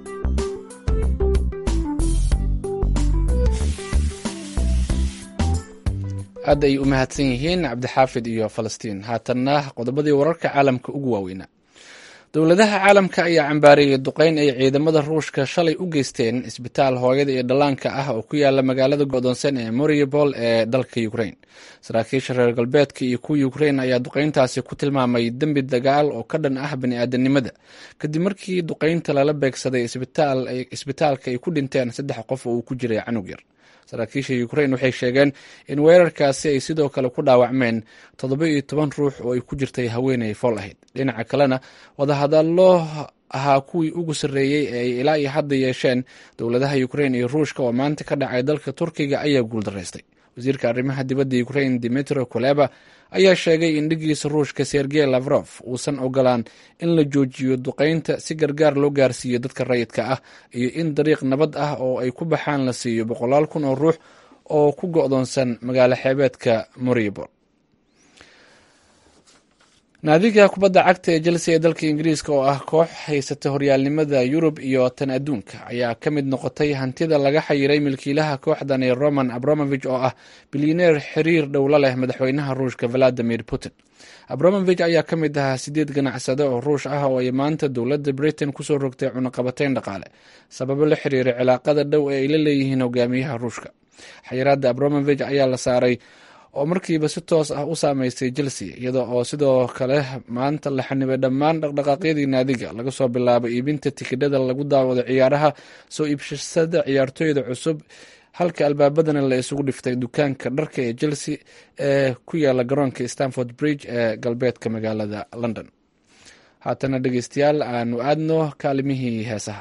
aad ay u mahadsan yihiin cabdixaafid iyo falastiin haatanna qodobadii wararka caalamka ugu waaweynaa dowladaha caalamka ayaa cambaareeyay duqeyn ay ciidamada ruushka shalay u geysteen isbitaal hooyada iyo dhallaanka ah oo ku yaala magaalada go'doonsan ee mariupol ee dalka ukraine saraakiisha reer galbeedka iyo kuwa ukraine ayaa duqeyntaasi ku tilmaamay dembi dagaal oo ka dhan ah bani-aadanimada kadib markii duqeynta lala beegsaday isbitaalka ay ku dhinteen saddex qof oo uu ku jiray canug yar saraakiisha ukraine waxay sheegeen in weerarkaasi ay sidoo kale ku dhaawacmeen toddoba iyo toban ruux oo ay ku jirtay haweeney fool ahayd dhinaca kalena wadahadallo ahaa kuwii ugu sarreeyey ee ay ilaa iyo hadda yeesheen dowladaha ukraine iyo ruushka oo maanta ka dhacay dalka turkiga ayaa guuldaraystay wasiirka arrimaha dibadda ukraine dimitro koleba ayaa sheegay in dhigiisa ruushka sergey lavrof uusan ogolaan in la joojiyo duqeynta si gargaar loo gaarsiiyo dadka rayidka ah iyo in dariiq nabad ah oo ay ku baxaan la siiyo boqolaal kun oo ruux oo ku go'doonsan magaalo xeebeedka mariupol naadiga kubadda cagta ee chelsea ee dalka ingiriiska oo ah koox haysata horyaalnimada yurub iyo tan adduunka ayaa ka mid noqotay hantida laga xayiray milkiilaha kooxdan ee roman abramovich oo ah bilyaneer xiriir dhowla leh madaxweynaha ruushka valadimir putin abramovich ayaa ka mid ahaa sideed ganacsade oo ruush ah oo ay maanta dowladda britain kusoo rogtay cunaqabateyn dhaqaale sababo la xiriira cilaaqada dhow ee ay la leeyihiin hogaamiyaha ruushka xayiraada abramovich ayaa la saaray oo markiiba si toos ah u saameystay chelsea iyada oo sidoo kale maanta la xanibay dhammaan dhaqdhaqaaqyadii naadiga laga soo bilaabo iibinta tikidhada lagu daawado ciyaaraha soo iibshasada ciyaartooyda cusub halka albaabadana la isugu dhiftay dukaanka dharka ee chelsea ee ku yaala garoonka stanford bridge ee galbeedka magaalada london haatana dhegeystayaal aanu aadno kaalimihii heesaha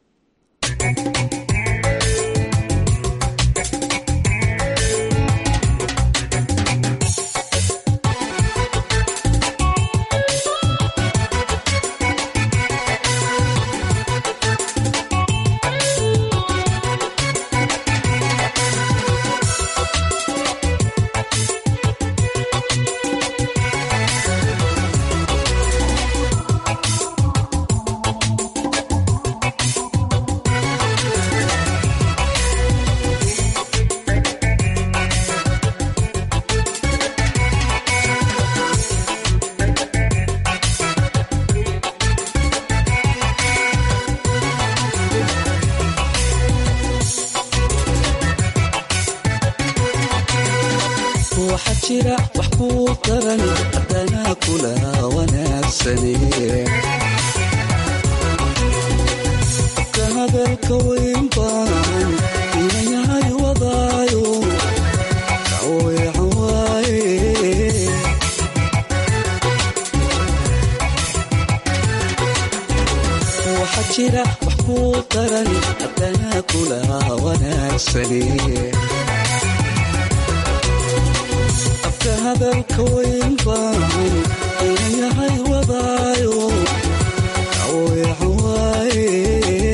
waxaa jira wax kuu daran haddana kula wanaagsane ka hadalka weyn baan inayahay wadaayo kaweecan waaye waxaa jira wax kuu daran haddana kula wanaagsane abka hadalka weyn baan inayahay wadaayo kaweecan waaye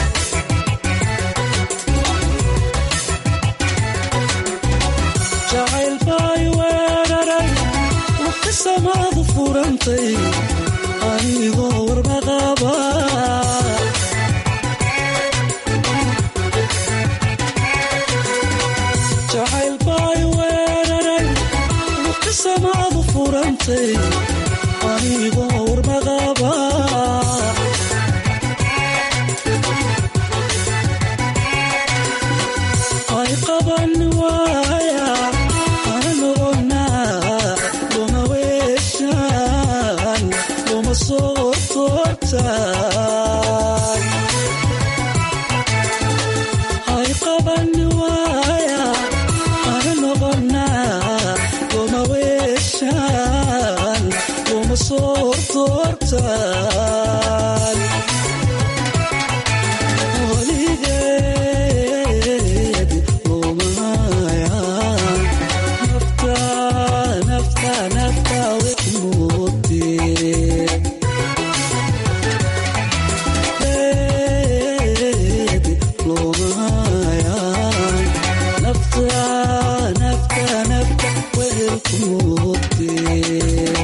jacayl baay weeraray waqti samaadu furantay anigoo warbaqaba jacayl baay weeraray waqti samaadu furantay anigoo warbaqaba ay qaban waaya ana noqonaa luma weeshaan luma soo toortaan ay qaban waaya ana noqonaa luma weeshaan luma soo toortaan weligeed lumaya nafta nafta nafta wixmuudee lumaya nafta nafta nafta wehelkumuudee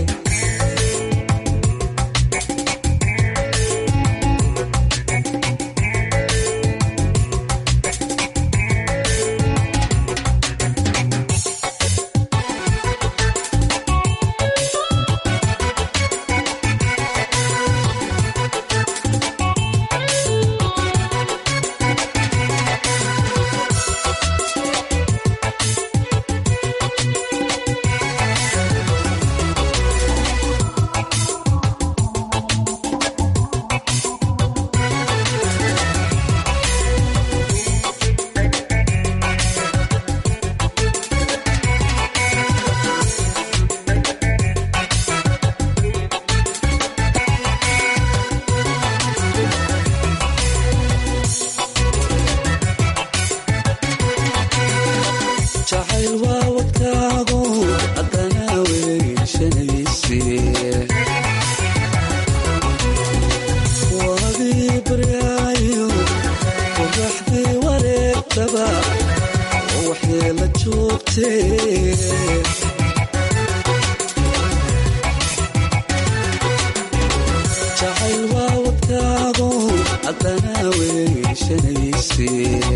jacayl waa wadkaago haddana weyshanayse waagii baryaayo qoraxdii wareegtaba oo waxyeela joogtee jacayl waa wadkaago haddana weyshanayse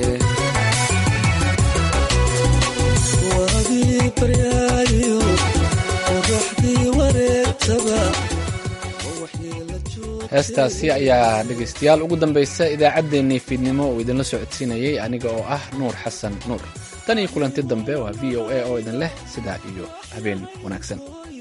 waagii baryaayo qoraxdii wareegtaba heestaasi ayaa dhegaystayaal ugu dambaysa idaacaddeenii fiidnimo uu idinla socodsiinayay aniga oo ah nuur xasan nuur tan iyo kulanti dambe waa v o a oo idin leh sidaa iyo habeen wanaagsan